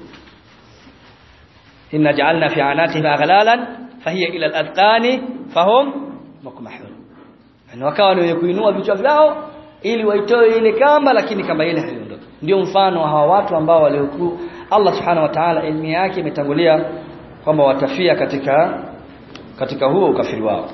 inna ja'alna fi anatihim aghlalan fahiya ila al-adqani fahum mukmahun yani wakawa ni kuinua vichwa vyao ili waitoe ile kamba lakini kamba ile haiondoki ndio mfano wa hawa watu ambao waliokuwa Allah subhanahu wa ta'ala elimu yake imetangulia kwamba watafia katika katika huo ukafiri wao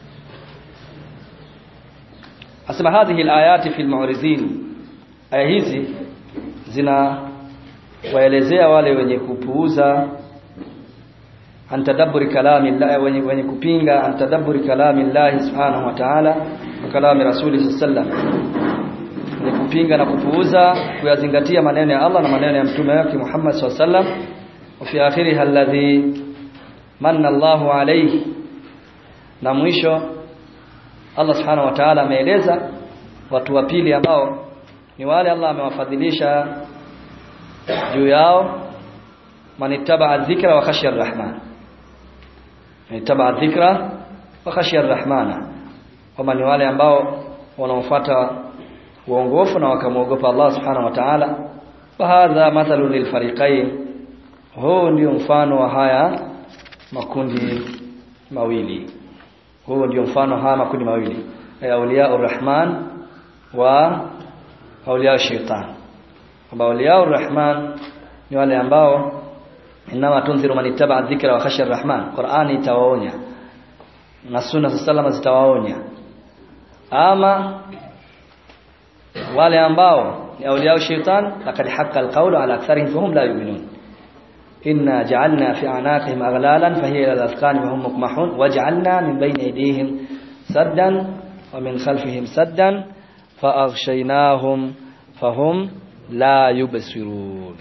asema hadhihi alayati fil mu'rizin aya hizi zina waelezea wale wenye kupuuza antadabburi kalami Allah wenye, wenye kupinga antadabburi kalami Allah subhanahu wa ta'ala wa kalami rasuli sallallahu ni kupinga na kupuuza kuyazingatia maneno ya Allah na maneno ya mtume wake Muhammad sallallahu alaihi wasallam wa fi akhiriha alladhi manna Allahu alayhi na mwisho Allah subhanahu wa ta'ala ameeleza watu wa pili ambao ni wale Allah amewafadhilisha juu yao manittaba dhikra wa khashya arrahman manittaba dhikra wa khashya arrahmana kama ni wale ambao wanaofuata uongofu na wakamwogopa Allah subhanahu wa ta'ala bahadha mathalu lilfariqain huu ndio mfano wa haya makundi mawili huu ndio mfano haya makundi mawili auliya urrahman wa auliya shaitan kwamba auliya urrahman ni wale ambao inama tunziru man ittaba dhikra wa khashya arrahman qur'ani itawaonya na sunna sallama zitawaonya ama wale ambao ni auliya shaitan laqad haqqa alqawlu ala aktharihim fahum la yu'minun إنا جعلنا في أعناقهم أغلالا فهي إلى الأذقان وهم مقمحون وجعلنا من بين أيديهم سدا ومن خلفهم سدا فأغشيناهم فهم لا يبصرون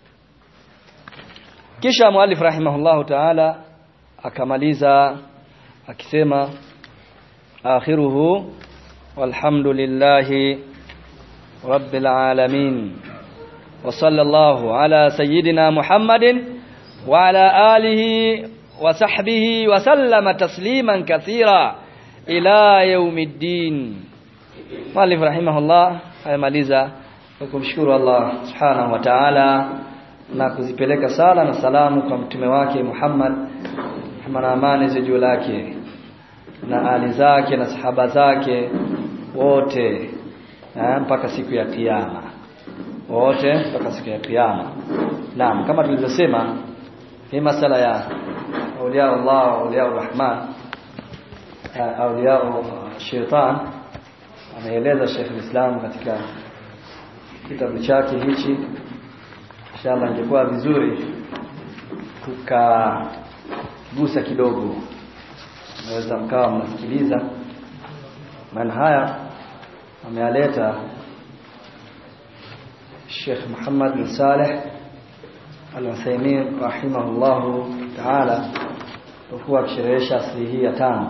kisha muallif rahimahullahu ta'ala akamaliza akisema akhiruhu walhamdulillahi rabbil alamin wa sallallahu ala sayyidina muhammadin wa ala alihi wa sahbihi wa sallama tasliman kathira ila yaumiddin muallif rahimahullah ayamaliza kwa kumshukuru Allah subhanahu wa ta'ala na kuzipeleka sala na salamu kwa mtume wake Muhammad na amani za juu lake na ali zake na sahaba zake wote na mpaka siku ya kiyama wote mpaka siku ya kiyama naam kama tulivyosema hii masala ya auliya Allah auliya Rahman auliya shaitan ameeleza Sheikh Islam katika kitabu chake hichi inshallah ingekuwa vizuri tukagusa kidogo naweza mkawa mnasikiliza maana haya amealeta Sheikh Muhammad bin Saleh Al-Uthaymeen rahimahullahu ta'ala kwa akisherehesha asili hii ya tano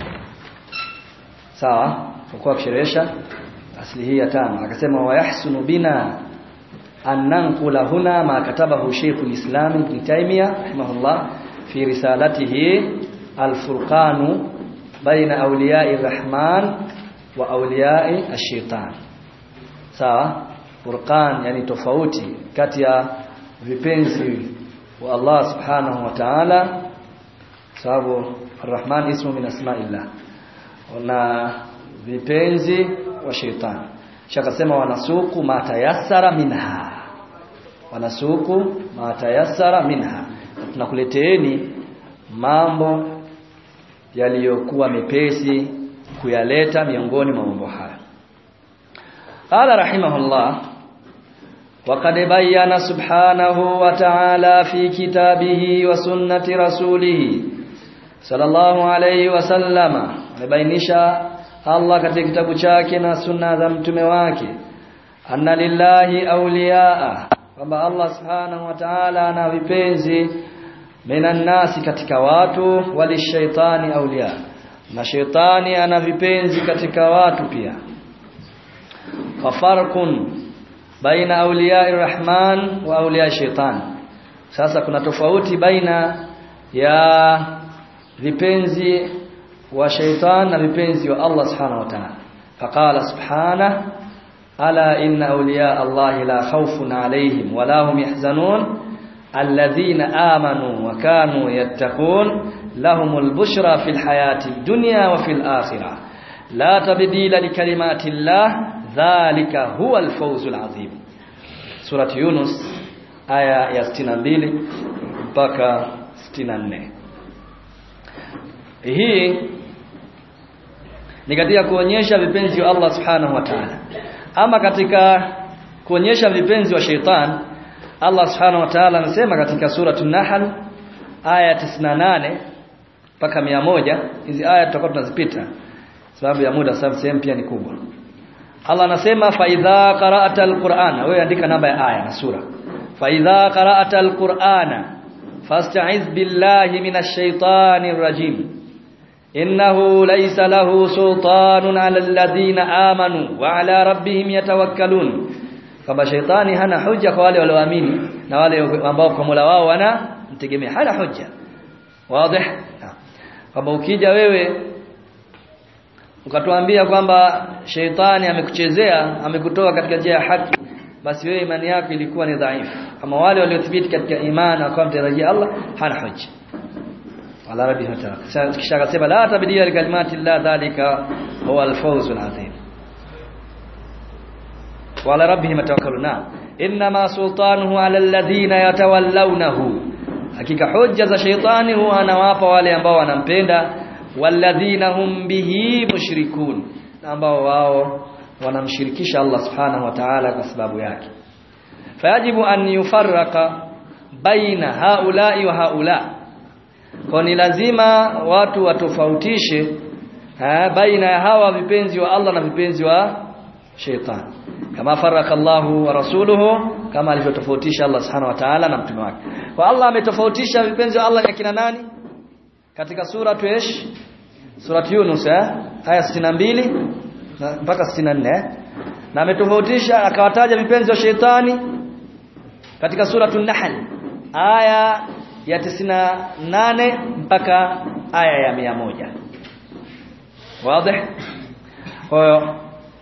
sawa kwa akisherehesha asili hii ya tano akasema wayahsunu bina أن ننقل هنا ما كتبه شيخ الإسلام ابن تيمية رحمه الله في رسالته الفرقان بين أولياء الرحمن وأولياء الشيطان sawa furqan yani tofauti kati ya vipenzi wa Allah subhanahu wa ta'ala sababu arrahman ismu min asma'illah na vipenzi wa shetani shakasema wanasuku matayassara minha wanasuku matayassara minha tunakuleteeni mambo yaliyokuwa mepesi kuyaleta miongoni mwa mambo haya qala rahimahullah وقد بين سبحانه وتعالى في كتابه وسنة رسوله صلى الله عليه وسلم مبينشا Allah katika kitabu chake na sunna za mtume wake anna lillahi awliyaa kwamba Allah subhanahu wa ta'ala ana vipenzi minan nasi katika watu walishaitani aulia na shaitani ana vipenzi katika watu pia fafarqun baina awliya rahman wa awliya shaitan sasa kuna tofauti baina ya vipenzi wa shaitan na vipenzi wa Allah subhanahu wa ta'ala faqala subhanahu ala inna awliya Allah la khawfun alayhim wa la hum yahzanun alladhina amanu wa kanu yattaqun lahumul bushra fil hayati dunya wa fil akhirah la tabdila likalimati Allah dhalika huwa alfawzul azim surati yunus aya ya 62 mpaka 64 hii ni katika kuonyesha vipenzi wa Allah subhanahu wa ta'ala ama katika kuonyesha vipenzi wa sheitan Allah subhanahu wa ta'ala anasema katika suratul nahl aya 98 mpaka 100 hizi aya tutakuwa tunazipita sababu ya muda sababu sehemu pia ni kubwa Allah anasema fa idha qara'ata alqur'ana wewe andika namba ya aya na sura fa idha qara'ata alqur'ana fasta'iz billahi minash shaitanir rajim innahu laysa lahu sultanun 'ala alladhina amanu wa 'ala rabbihim yatawakkalun kama shaitani hana hujja kwa wale walioamini na wale ambao kwa Mola wao wana mtegemea hana hujja wazi kama ukija wewe ukatuambia kwamba sheitani amekuchezea amekutoa katika njia ya haki basi wewe imani yako ilikuwa ni dhaifu kama wale waliothibiti katika imani akawa mtarajia Allah hana hujja wala rabbi hata kisha akasema la tabdila likalimati Allah dhalika huwa alfawzul azim wala rabbihim tawakkaluna inma sultanuhu ala alladhina yatawallawnahu hakika hujja za sheitani huwa anawapa wale ambao wanampenda walladhina hum bihi mushrikun ambao wao wanamshirikisha Allah subhanahu wa ta'ala kwa sababu yake fayajibu an yufarraqa baina haula'i wa haula kwa ni lazima watu watofautishe baina ya hawa vipenzi wa Allah na vipenzi wa sheitan kama faraka Allahu wa rasuluhu kama alivyotofautisha Allah subhanahu wa ta'ala na mtume wake kwa Allah ametofautisha vipenzi wa Allah ni kina nani katika sura tuesh sura Yunus eh aya 62 mpaka 64 na ametofautisha akawataja vipenzi wa sheitani katika sura An-Nahl aya ya 98 mpaka aya ya 100 wazi kwa hiyo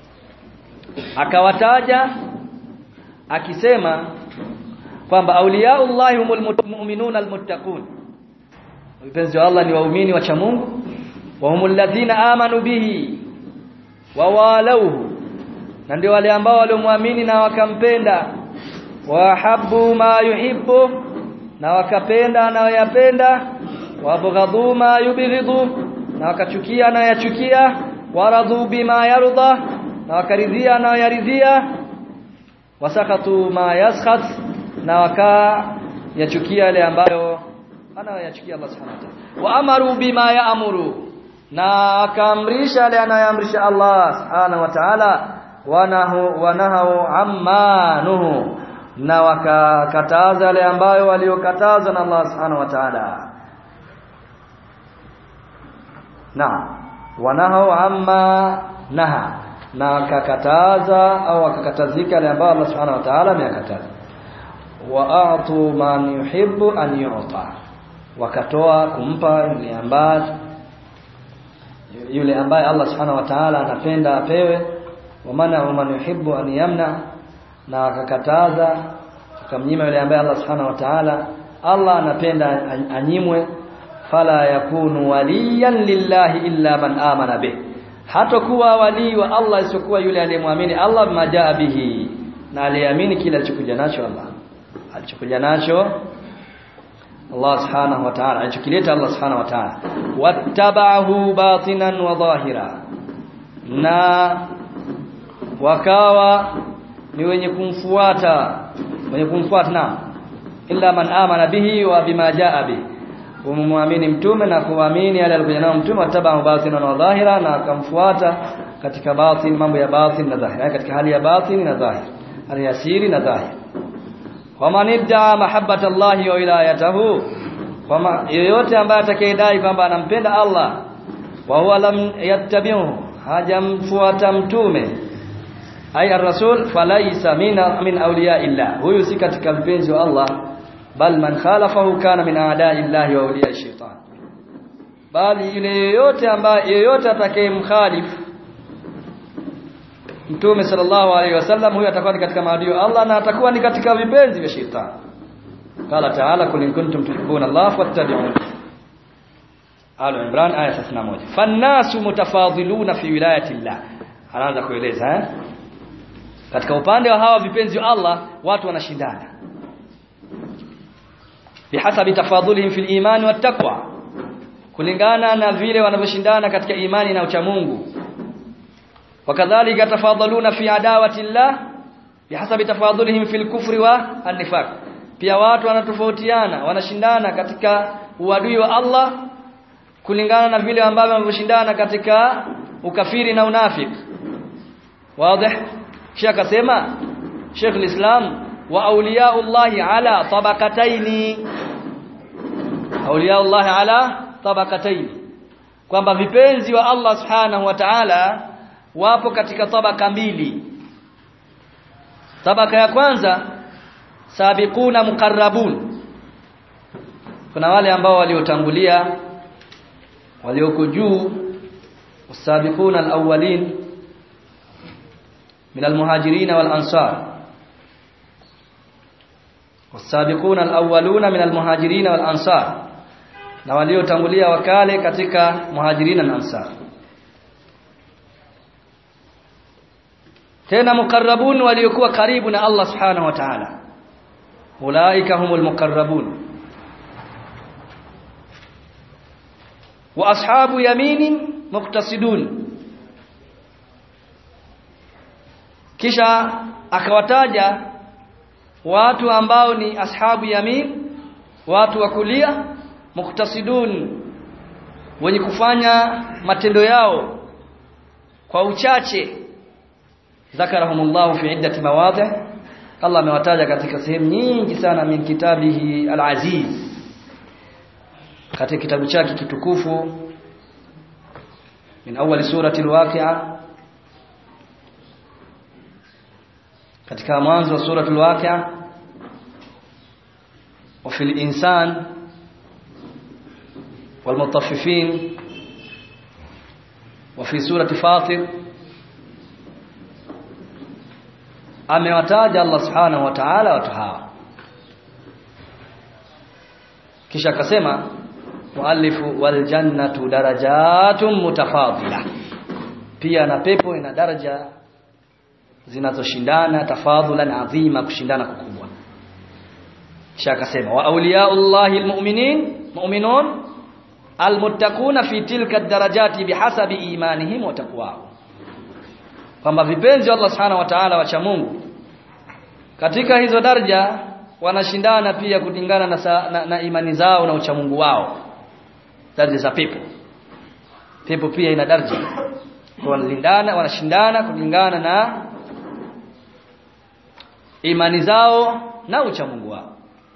akawataja akisema kwamba auliaullahi humul mu'minuna almuttaqun vipenzi wa Allah ni waumini wa Mungu wa humul ladhina amanu bihi wa walauhu na ndio wale ambao waliomwamini na wakampenda wa habbu ma yuhibbu na wakapenda anayoyapenda wa bughadhu ma yubghidhu na wakachukia anayoyachukia waradhu bima yarda na wakaridhia anayoyaridhia wasakatu ma yaskhat na waka yachukia yale ambayo anayoyachukia Allah subhanahu wa ta'ala wa amaru bima yaamuru na akaamrisha yale anayoamrisha Allah subhanahu wa ta'ala wanahu wanahu ammanuhu na wakakataza yale ambayo waliokatazwa na Allah subhanahu wa ta'ala na wanahu amma naha na wakakataza au wakakatazika yale ambayo Allah subhanahu wa ta'ala ameyakataza wa a'tu man yuhibbu an yu'ta wakatoa kumpa yule ambaye yule ambaye Allah subhanahu wa ta'ala anapenda apewe wa mana man yuhibbu an yamna na akakataza akamnyima yule ambaye Allah subhanahu wa ta'ala Allah anapenda anyimwe fala yakunu waliyan lillahi illa man amana bih hatakuwa wali wa Allah isiyokuwa yule aliyemwamini Allah majaa bihi na aliamini kile alichokuja nacho Allah alichokuja nacho Allah subhanahu wa ta'ala alichokileta Allah subhanahu wa ta'ala wattaba'ahu batinan wa dhahira na wakawa ni wenye kumfuata wenye kumfuata na illa man amana bihi wa bima jaa bihi kumwamini mtume na kuamini yale alikuja nao mtume wattaba'ahu batinan wa dhahira na akamfuata katika batin mambo ya batin na dhahir katika hali ya batin na dhahir hali ya siri na dhahir waman idda'a mahabbata Allahi wa wilayatahu kwamba yoyote ambaye atakayedai kwamba anampenda Allah wa huwa lam yattabi'u hajamfuata mtume ay ar-rasul falaysa min min awliya illah huyu si katika mpenzi wa Allah bal man khalafahu kana min a'da'i llahi wa awliya shaitan bali yule yoyote ambaye yoyote atakayemkhalifu Mtume sallallahu alaihi wasallam huyo atakuwa ni katika maadui wa Allah na atakuwa ni katika vipenzi vya shetani. Qala ta'ala kul in kuntum tuhibbuna Allah fattabi'un. Al Imran aya 31. Fannasu mutafadhiluna fi wilayati Allah. Anaanza kueleza eh? Katika upande wa hawa vipenzi wa Allah watu wanashindana. Bihasabi tafadhulihim fil imani wat taqwa. Kulingana na vile wanavyoshindana katika imani na uchamungu. وكذلك تفاضلون في عداوه الله بحسب تفاضلهم في الكفر والنفاق pia watu wanatofautiana wanashindana katika uadui wa Allah kulingana na vile ambavyo wanavyoshindana katika ukafiri na unafiki wazi kisha akasema Sheikh al-Islam wa awliyaullahi ala tabaqataini awliyaullahi ala tabaqataini kwamba vipenzi wa Allah subhanahu wa ta'ala wapo katika tabaka mbili tabaka ya kwanza sabiquna muqarrabun kuna wale ambao waliotangulia walioko juu wasabiquna alawwalin min almuhajirin wal ansar wasabiquna alawwaluna min almuhajirin wal ansar na waliotangulia wakale katika muhajirina na ansar tena mukarrabun waliokuwa karibu na Allah subhanahu wa ta'ala ulaika humul mukarrabun wa ashabu yaminin muqtasidun kisha akawataja watu ambao ni ashabu yamin watu wa kulia muqtasidun wenye kufanya matendo yao kwa uchache ذكرهم fi iddati mawadhi Allah amewataja katika sehemu nyingi sana min kitabihi al-aziz katika kitabu chake kitukufu min awali surati al-waqi'a katika mwanzo wa surati al-waqi'a wa fil insan والمطففين وفي سورة فاطر amewataja Allah subhanahu wa ta'ala watu hawa kisha akasema muallifu wal jannatu darajatun mutafadila pia na pepo ina daraja zinazoshindana tafadhulan adhima kushindana kukubwa kisha akasema wa awliyaullahi almu'minin mu'minun almuttaquna fi tilka ad-darajati bihasabi imanihim wa taqwahum kwamba vipenzi Allah subhanahu wa ta'ala wacha Mungu katika hizo daraja wanashindana pia kulingana na, sa, na, na imani zao na uchamungu wao daraja za pepo pepo pia ina daraja wanalindana wanashindana kulingana na imani zao na uchamungu wao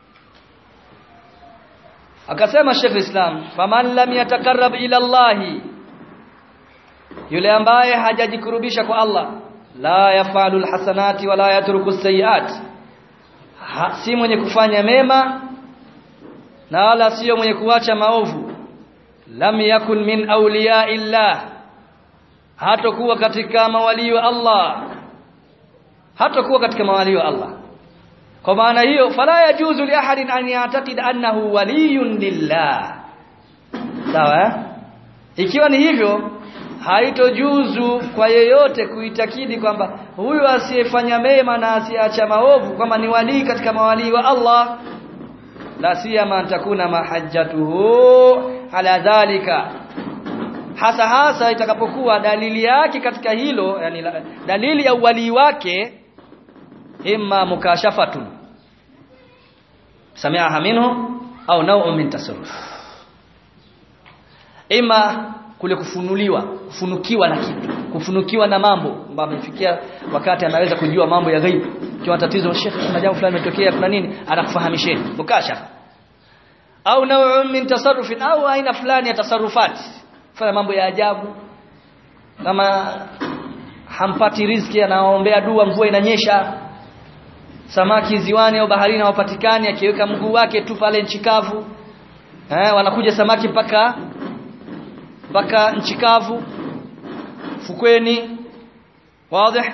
akasema Sheikh Islam faman lam yatakarrab ila Allahi yule ambaye hajajikurubisha kwa Allah la yafalu alhasanati wala yatruku sayiat ha, si mwenye kufanya mema na wala sio mwenye kuacha maovu lam yakun min awliya illah hatakuwa katika mawali wa Allah hatakuwa katika mawali wa Allah kwa maana hiyo fala yajuzu li ahadin an ya'taqid annahu waliyun lillah sawa eh? ikiwa ni hivyo haitojuzu kwa yeyote kuitakidi kwamba huyu asiyefanya mema na asiacha maovu kwamba ni walii katika mawalii wa Allah la siyama takuna mahajjatuhu ala dhalika hasa hasa itakapokuwa dalili yake katika hilo yani dalili ya uwalii wake imma mukashafatun sami'aha minhu au naw'un min tasarruf ima kule kufunuliwa kufunukiwa na kitu kufunukiwa na mambo ambayo amefikia wakati anaweza kujua mambo ya ghaibu kiwa tatizo shekhi kuna jambo fulani limetokea kuna nini anakufahamisheni mukashafa au naw'un min tasarrufin au aina fulani ya tasarrufati fanya mambo ya ajabu kama hampati riziki anaombea dua mvua inanyesha samaki ziwani au baharini hawapatikani akiweka mguu wake tu pale nchi kavu eh wanakuja samaki mpaka mpaka nchi kavu fukweni wazi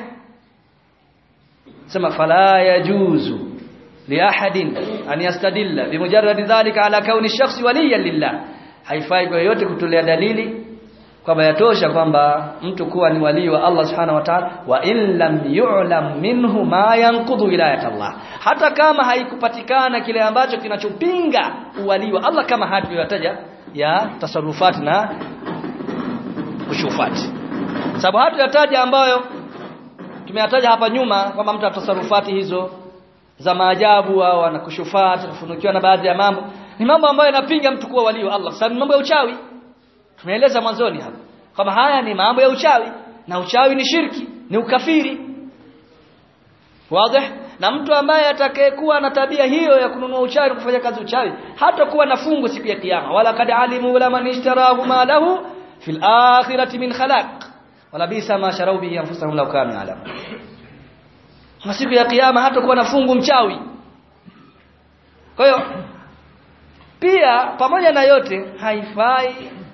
sema fala yajuzu liahadin an yastadilla bimujarrad dhalika ala kauni shakhsi waliyan lillah haifai kwa yote kutolea dalili kwamba yatosha kwamba mtu kuwa ni walii wa Allah subhanahu wa ta'ala wa in lam yu'lam minhu ma yanqudhu wilayat Allah hata kama haikupatikana kile ambacho kinachopinga uwalii wa Allah kama hatu yataja ya tasarufat na ushufati sababu hatu yataja ambayo tumeyataja hapa nyuma kwamba mtu atasarufati hizo za maajabu au anakushufati kufunukiwa na baadhi ya mambo ni mambo ambayo yanapinga mtu kuwa walii wa Allah sababu mambo ya uchawi tumeeleza mwanzoni hapa kwamba haya ni mambo ya uchawi na uchawi ni shirki ni ukafiri wazi na mtu ambaye atakayekuwa na tabia hiyo ya kununua uchawi na kufanya kazi uchawi hata kuwa na fungu siku ya kiyama wala kad alimu la man ishtarahu ma lahu fil akhirati min khalaq wala bisa ma sharau bihi anfusahum law kanu ya'lamun na siku ya kiyama hata kuwa na fungu mchawi kwa hiyo pia pamoja na yote haifai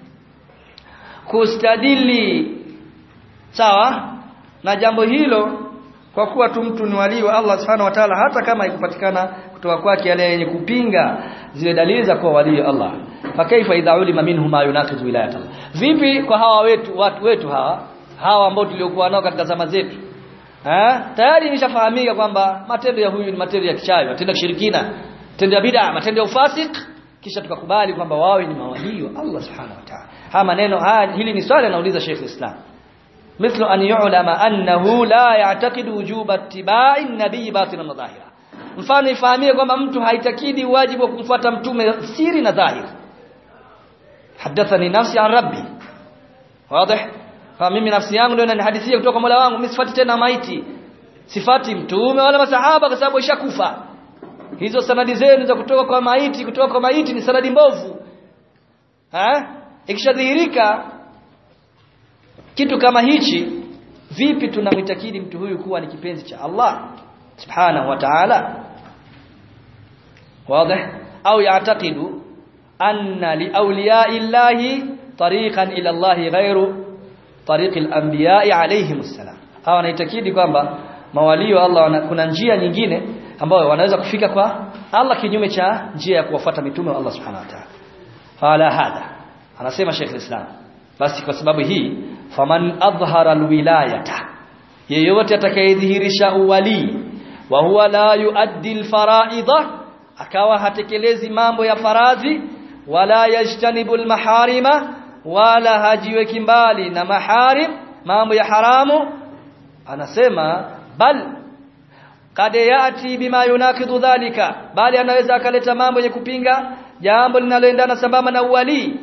kustadili sawa na jambo hilo kwa kuwa tu mtu ni walii wa Allah subhanahu wa ta'ala hata kama haikupatikana kutoka kwake yale yenye kupinga zile dalili za kuwa walii wa Allah fakaifa idha ulima minhu ma yunaqizu wilayat Allah vipi kwa hawa wetu watu wetu hawa hawa ambao tuliokuwa nao katika zama zetu eh tayari nishafahamika kwamba matendo ya huyu ni matendo ya kichawi matendo ya kishirikina matendo ya bid'a matendo ya ufasik kisha tukakubali kwamba wao ni mawalii wa Allah subhanahu wa ta'ala haya maneno haya hili ni swali anauliza Sheikh Islam mithlu an yu'lama annahu la ya'taqidu wujuba ittiba'i an-nabiy batinan wa dhahira mfano ifahamie kwamba mtu haitakidi wajibu wa kumfuata mtume siri na dhahiri hadathani nafsi an rabbi wazi kwa mimi nafsi yangu ndio inanihadithia kutoka Mola wangu mimi sifati tena maiti sifati mtume wala masahaba kwa sababu ishakufa hizo sanadi zenu za kutoka kwa maiti kutoka kwa maiti ni sanadi mbovu ha ikishadhihirika kitu kama hichi vipi tunamwitakidi mtu huyu kuwa ni kipenzi cha Allah subhanahu wa ta'ala wazi au ya'taqidu anna li awliya'i llahi tariqan ila Allah ghairu tariqi al-anbiya'i alayhimus salam hawa wanaitakidi kwamba mawalio Allah kuna njia nyingine ambayo wanaweza kufika kwa Allah kinyume cha njia ya kuwafuata mitume wa Allah subhanahu wa ta'ala fala hada anasema Sheikh Islam basi kwa sababu hii faman adhhara alwilayata yeyote atakayedhihirisha uwali wa huwa la yuaddi alfaraidha akawa hatekelezi mambo ya faradhi wala yajtanibu almaharima wala hajiweki mbali na maharim mambo ya haramu anasema bal kad yati bima yunakidu dhalika bali anaweza akaleta mambo yenye kupinga jambo linaloendana sambamba na uwali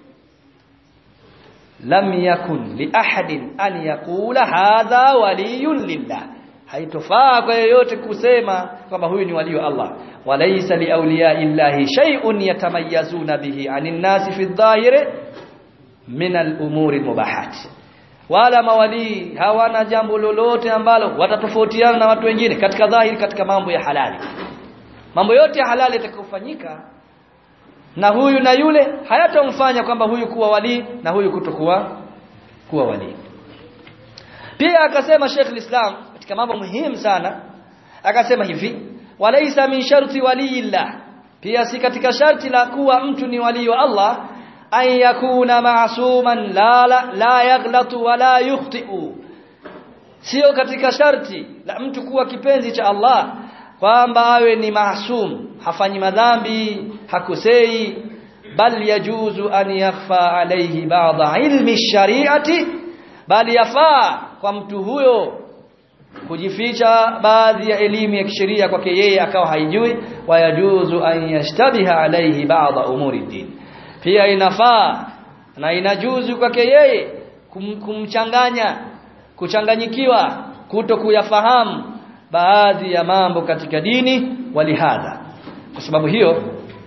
lam yakun li ahadin an yaqula hadha waliyun lillah haitofaa kwa yeyote kusema kwamba huyu ni wali wa Allah walaysa li awliya illahi shay'un yatamayyazuna bihi anin nasi fi adh-dhahiri min al-umuri mubahat wala mawali hawana jambo lolote ambalo watatofautiana na watu wengine katika dhahiri katika mambo ya halali mambo yote ya halali yatakayofanyika na huyu na yule hayatamfanya kwamba huyu kuwa wali na huyu kutokuwa kuwa wali pia akasema Sheikh Islam katika mambo muhimu sana akasema hivi walaisa min sharti waliyillah pia si katika sharti la kuwa mtu ni wali wa Allah an yakuna ma'suman la la, la yaghlatu wala yukhti'u sio katika sharti la mtu kuwa kipenzi cha Allah kwamba awe ni maasum hafanyi madhambi hakosei bal yajuzu an yakhfa alayhi ba'd ilmi shari'ati bali yafaa kwa mtu huyo kujificha baadhi ya elimu ya kisheria kwake yeye akawa haijui wayajuzu an yashtabiha alayhi ba'd umuri din pia inafaa na inajuzu kwake yeye kum, kumchanganya kuchanganyikiwa kuto kuyafahamu baadhi ya mambo katika dini walihadha kwa sababu hiyo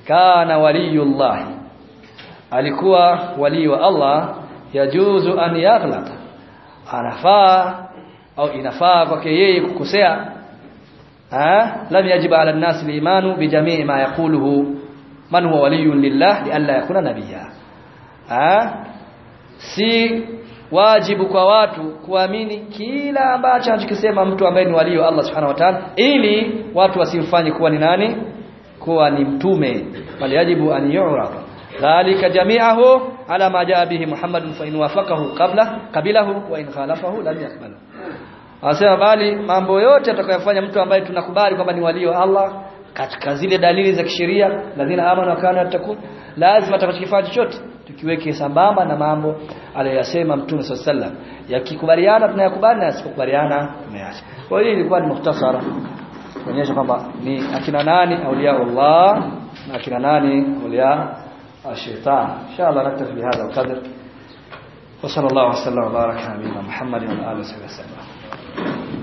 kana waliyullah alikuwa wali wa Allah yajuzu an yaghlata anafaa au inafaa kwake yeye kukosea ah lam yajib ala an-nas al-imanu bi jami'i ma yaquluhu man huwa waliyun lillah li alla yakuna nabiyya ah si wajibu kwa watu kuamini kila ambacho anachokisema mtu ambaye ni walio wa Allah subhanahu wa ta'ala ili watu wasimfanye kuwa ni nani kuwa ni mtume bali yajibu an yu'rafa dhalika jami'ahu ala ma jaa bihi Muhammadun fa in wafaqahu qabla qabilahu wa in khalafahu lam yaqbalu Anasema bali mambo yote atakayofanya mtu ambaye tunakubali kwamba ni walio wa Allah katika zile dalili za kisheria lazima amana wa kana takun lazima atakachokifanya chochote tukiweke sambamba na mambo aliyosema Mtume SAW yakikubaliana tunayakubali na yasipokubaliana tunayaacha kwa hiyo ilikuwa ni muhtasara kuonyesha kwamba ni akina nani aulia Allah na akina nani aulia الشيطان إن شاء الله نكتفي بهذا القدر وصلى الله وسلم وبارك على نبينا محمد وعلى آله وصحبه وسلم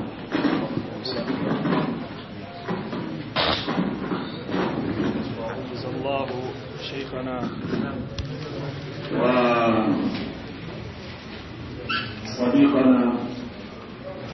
الله شيخنا وصديقنا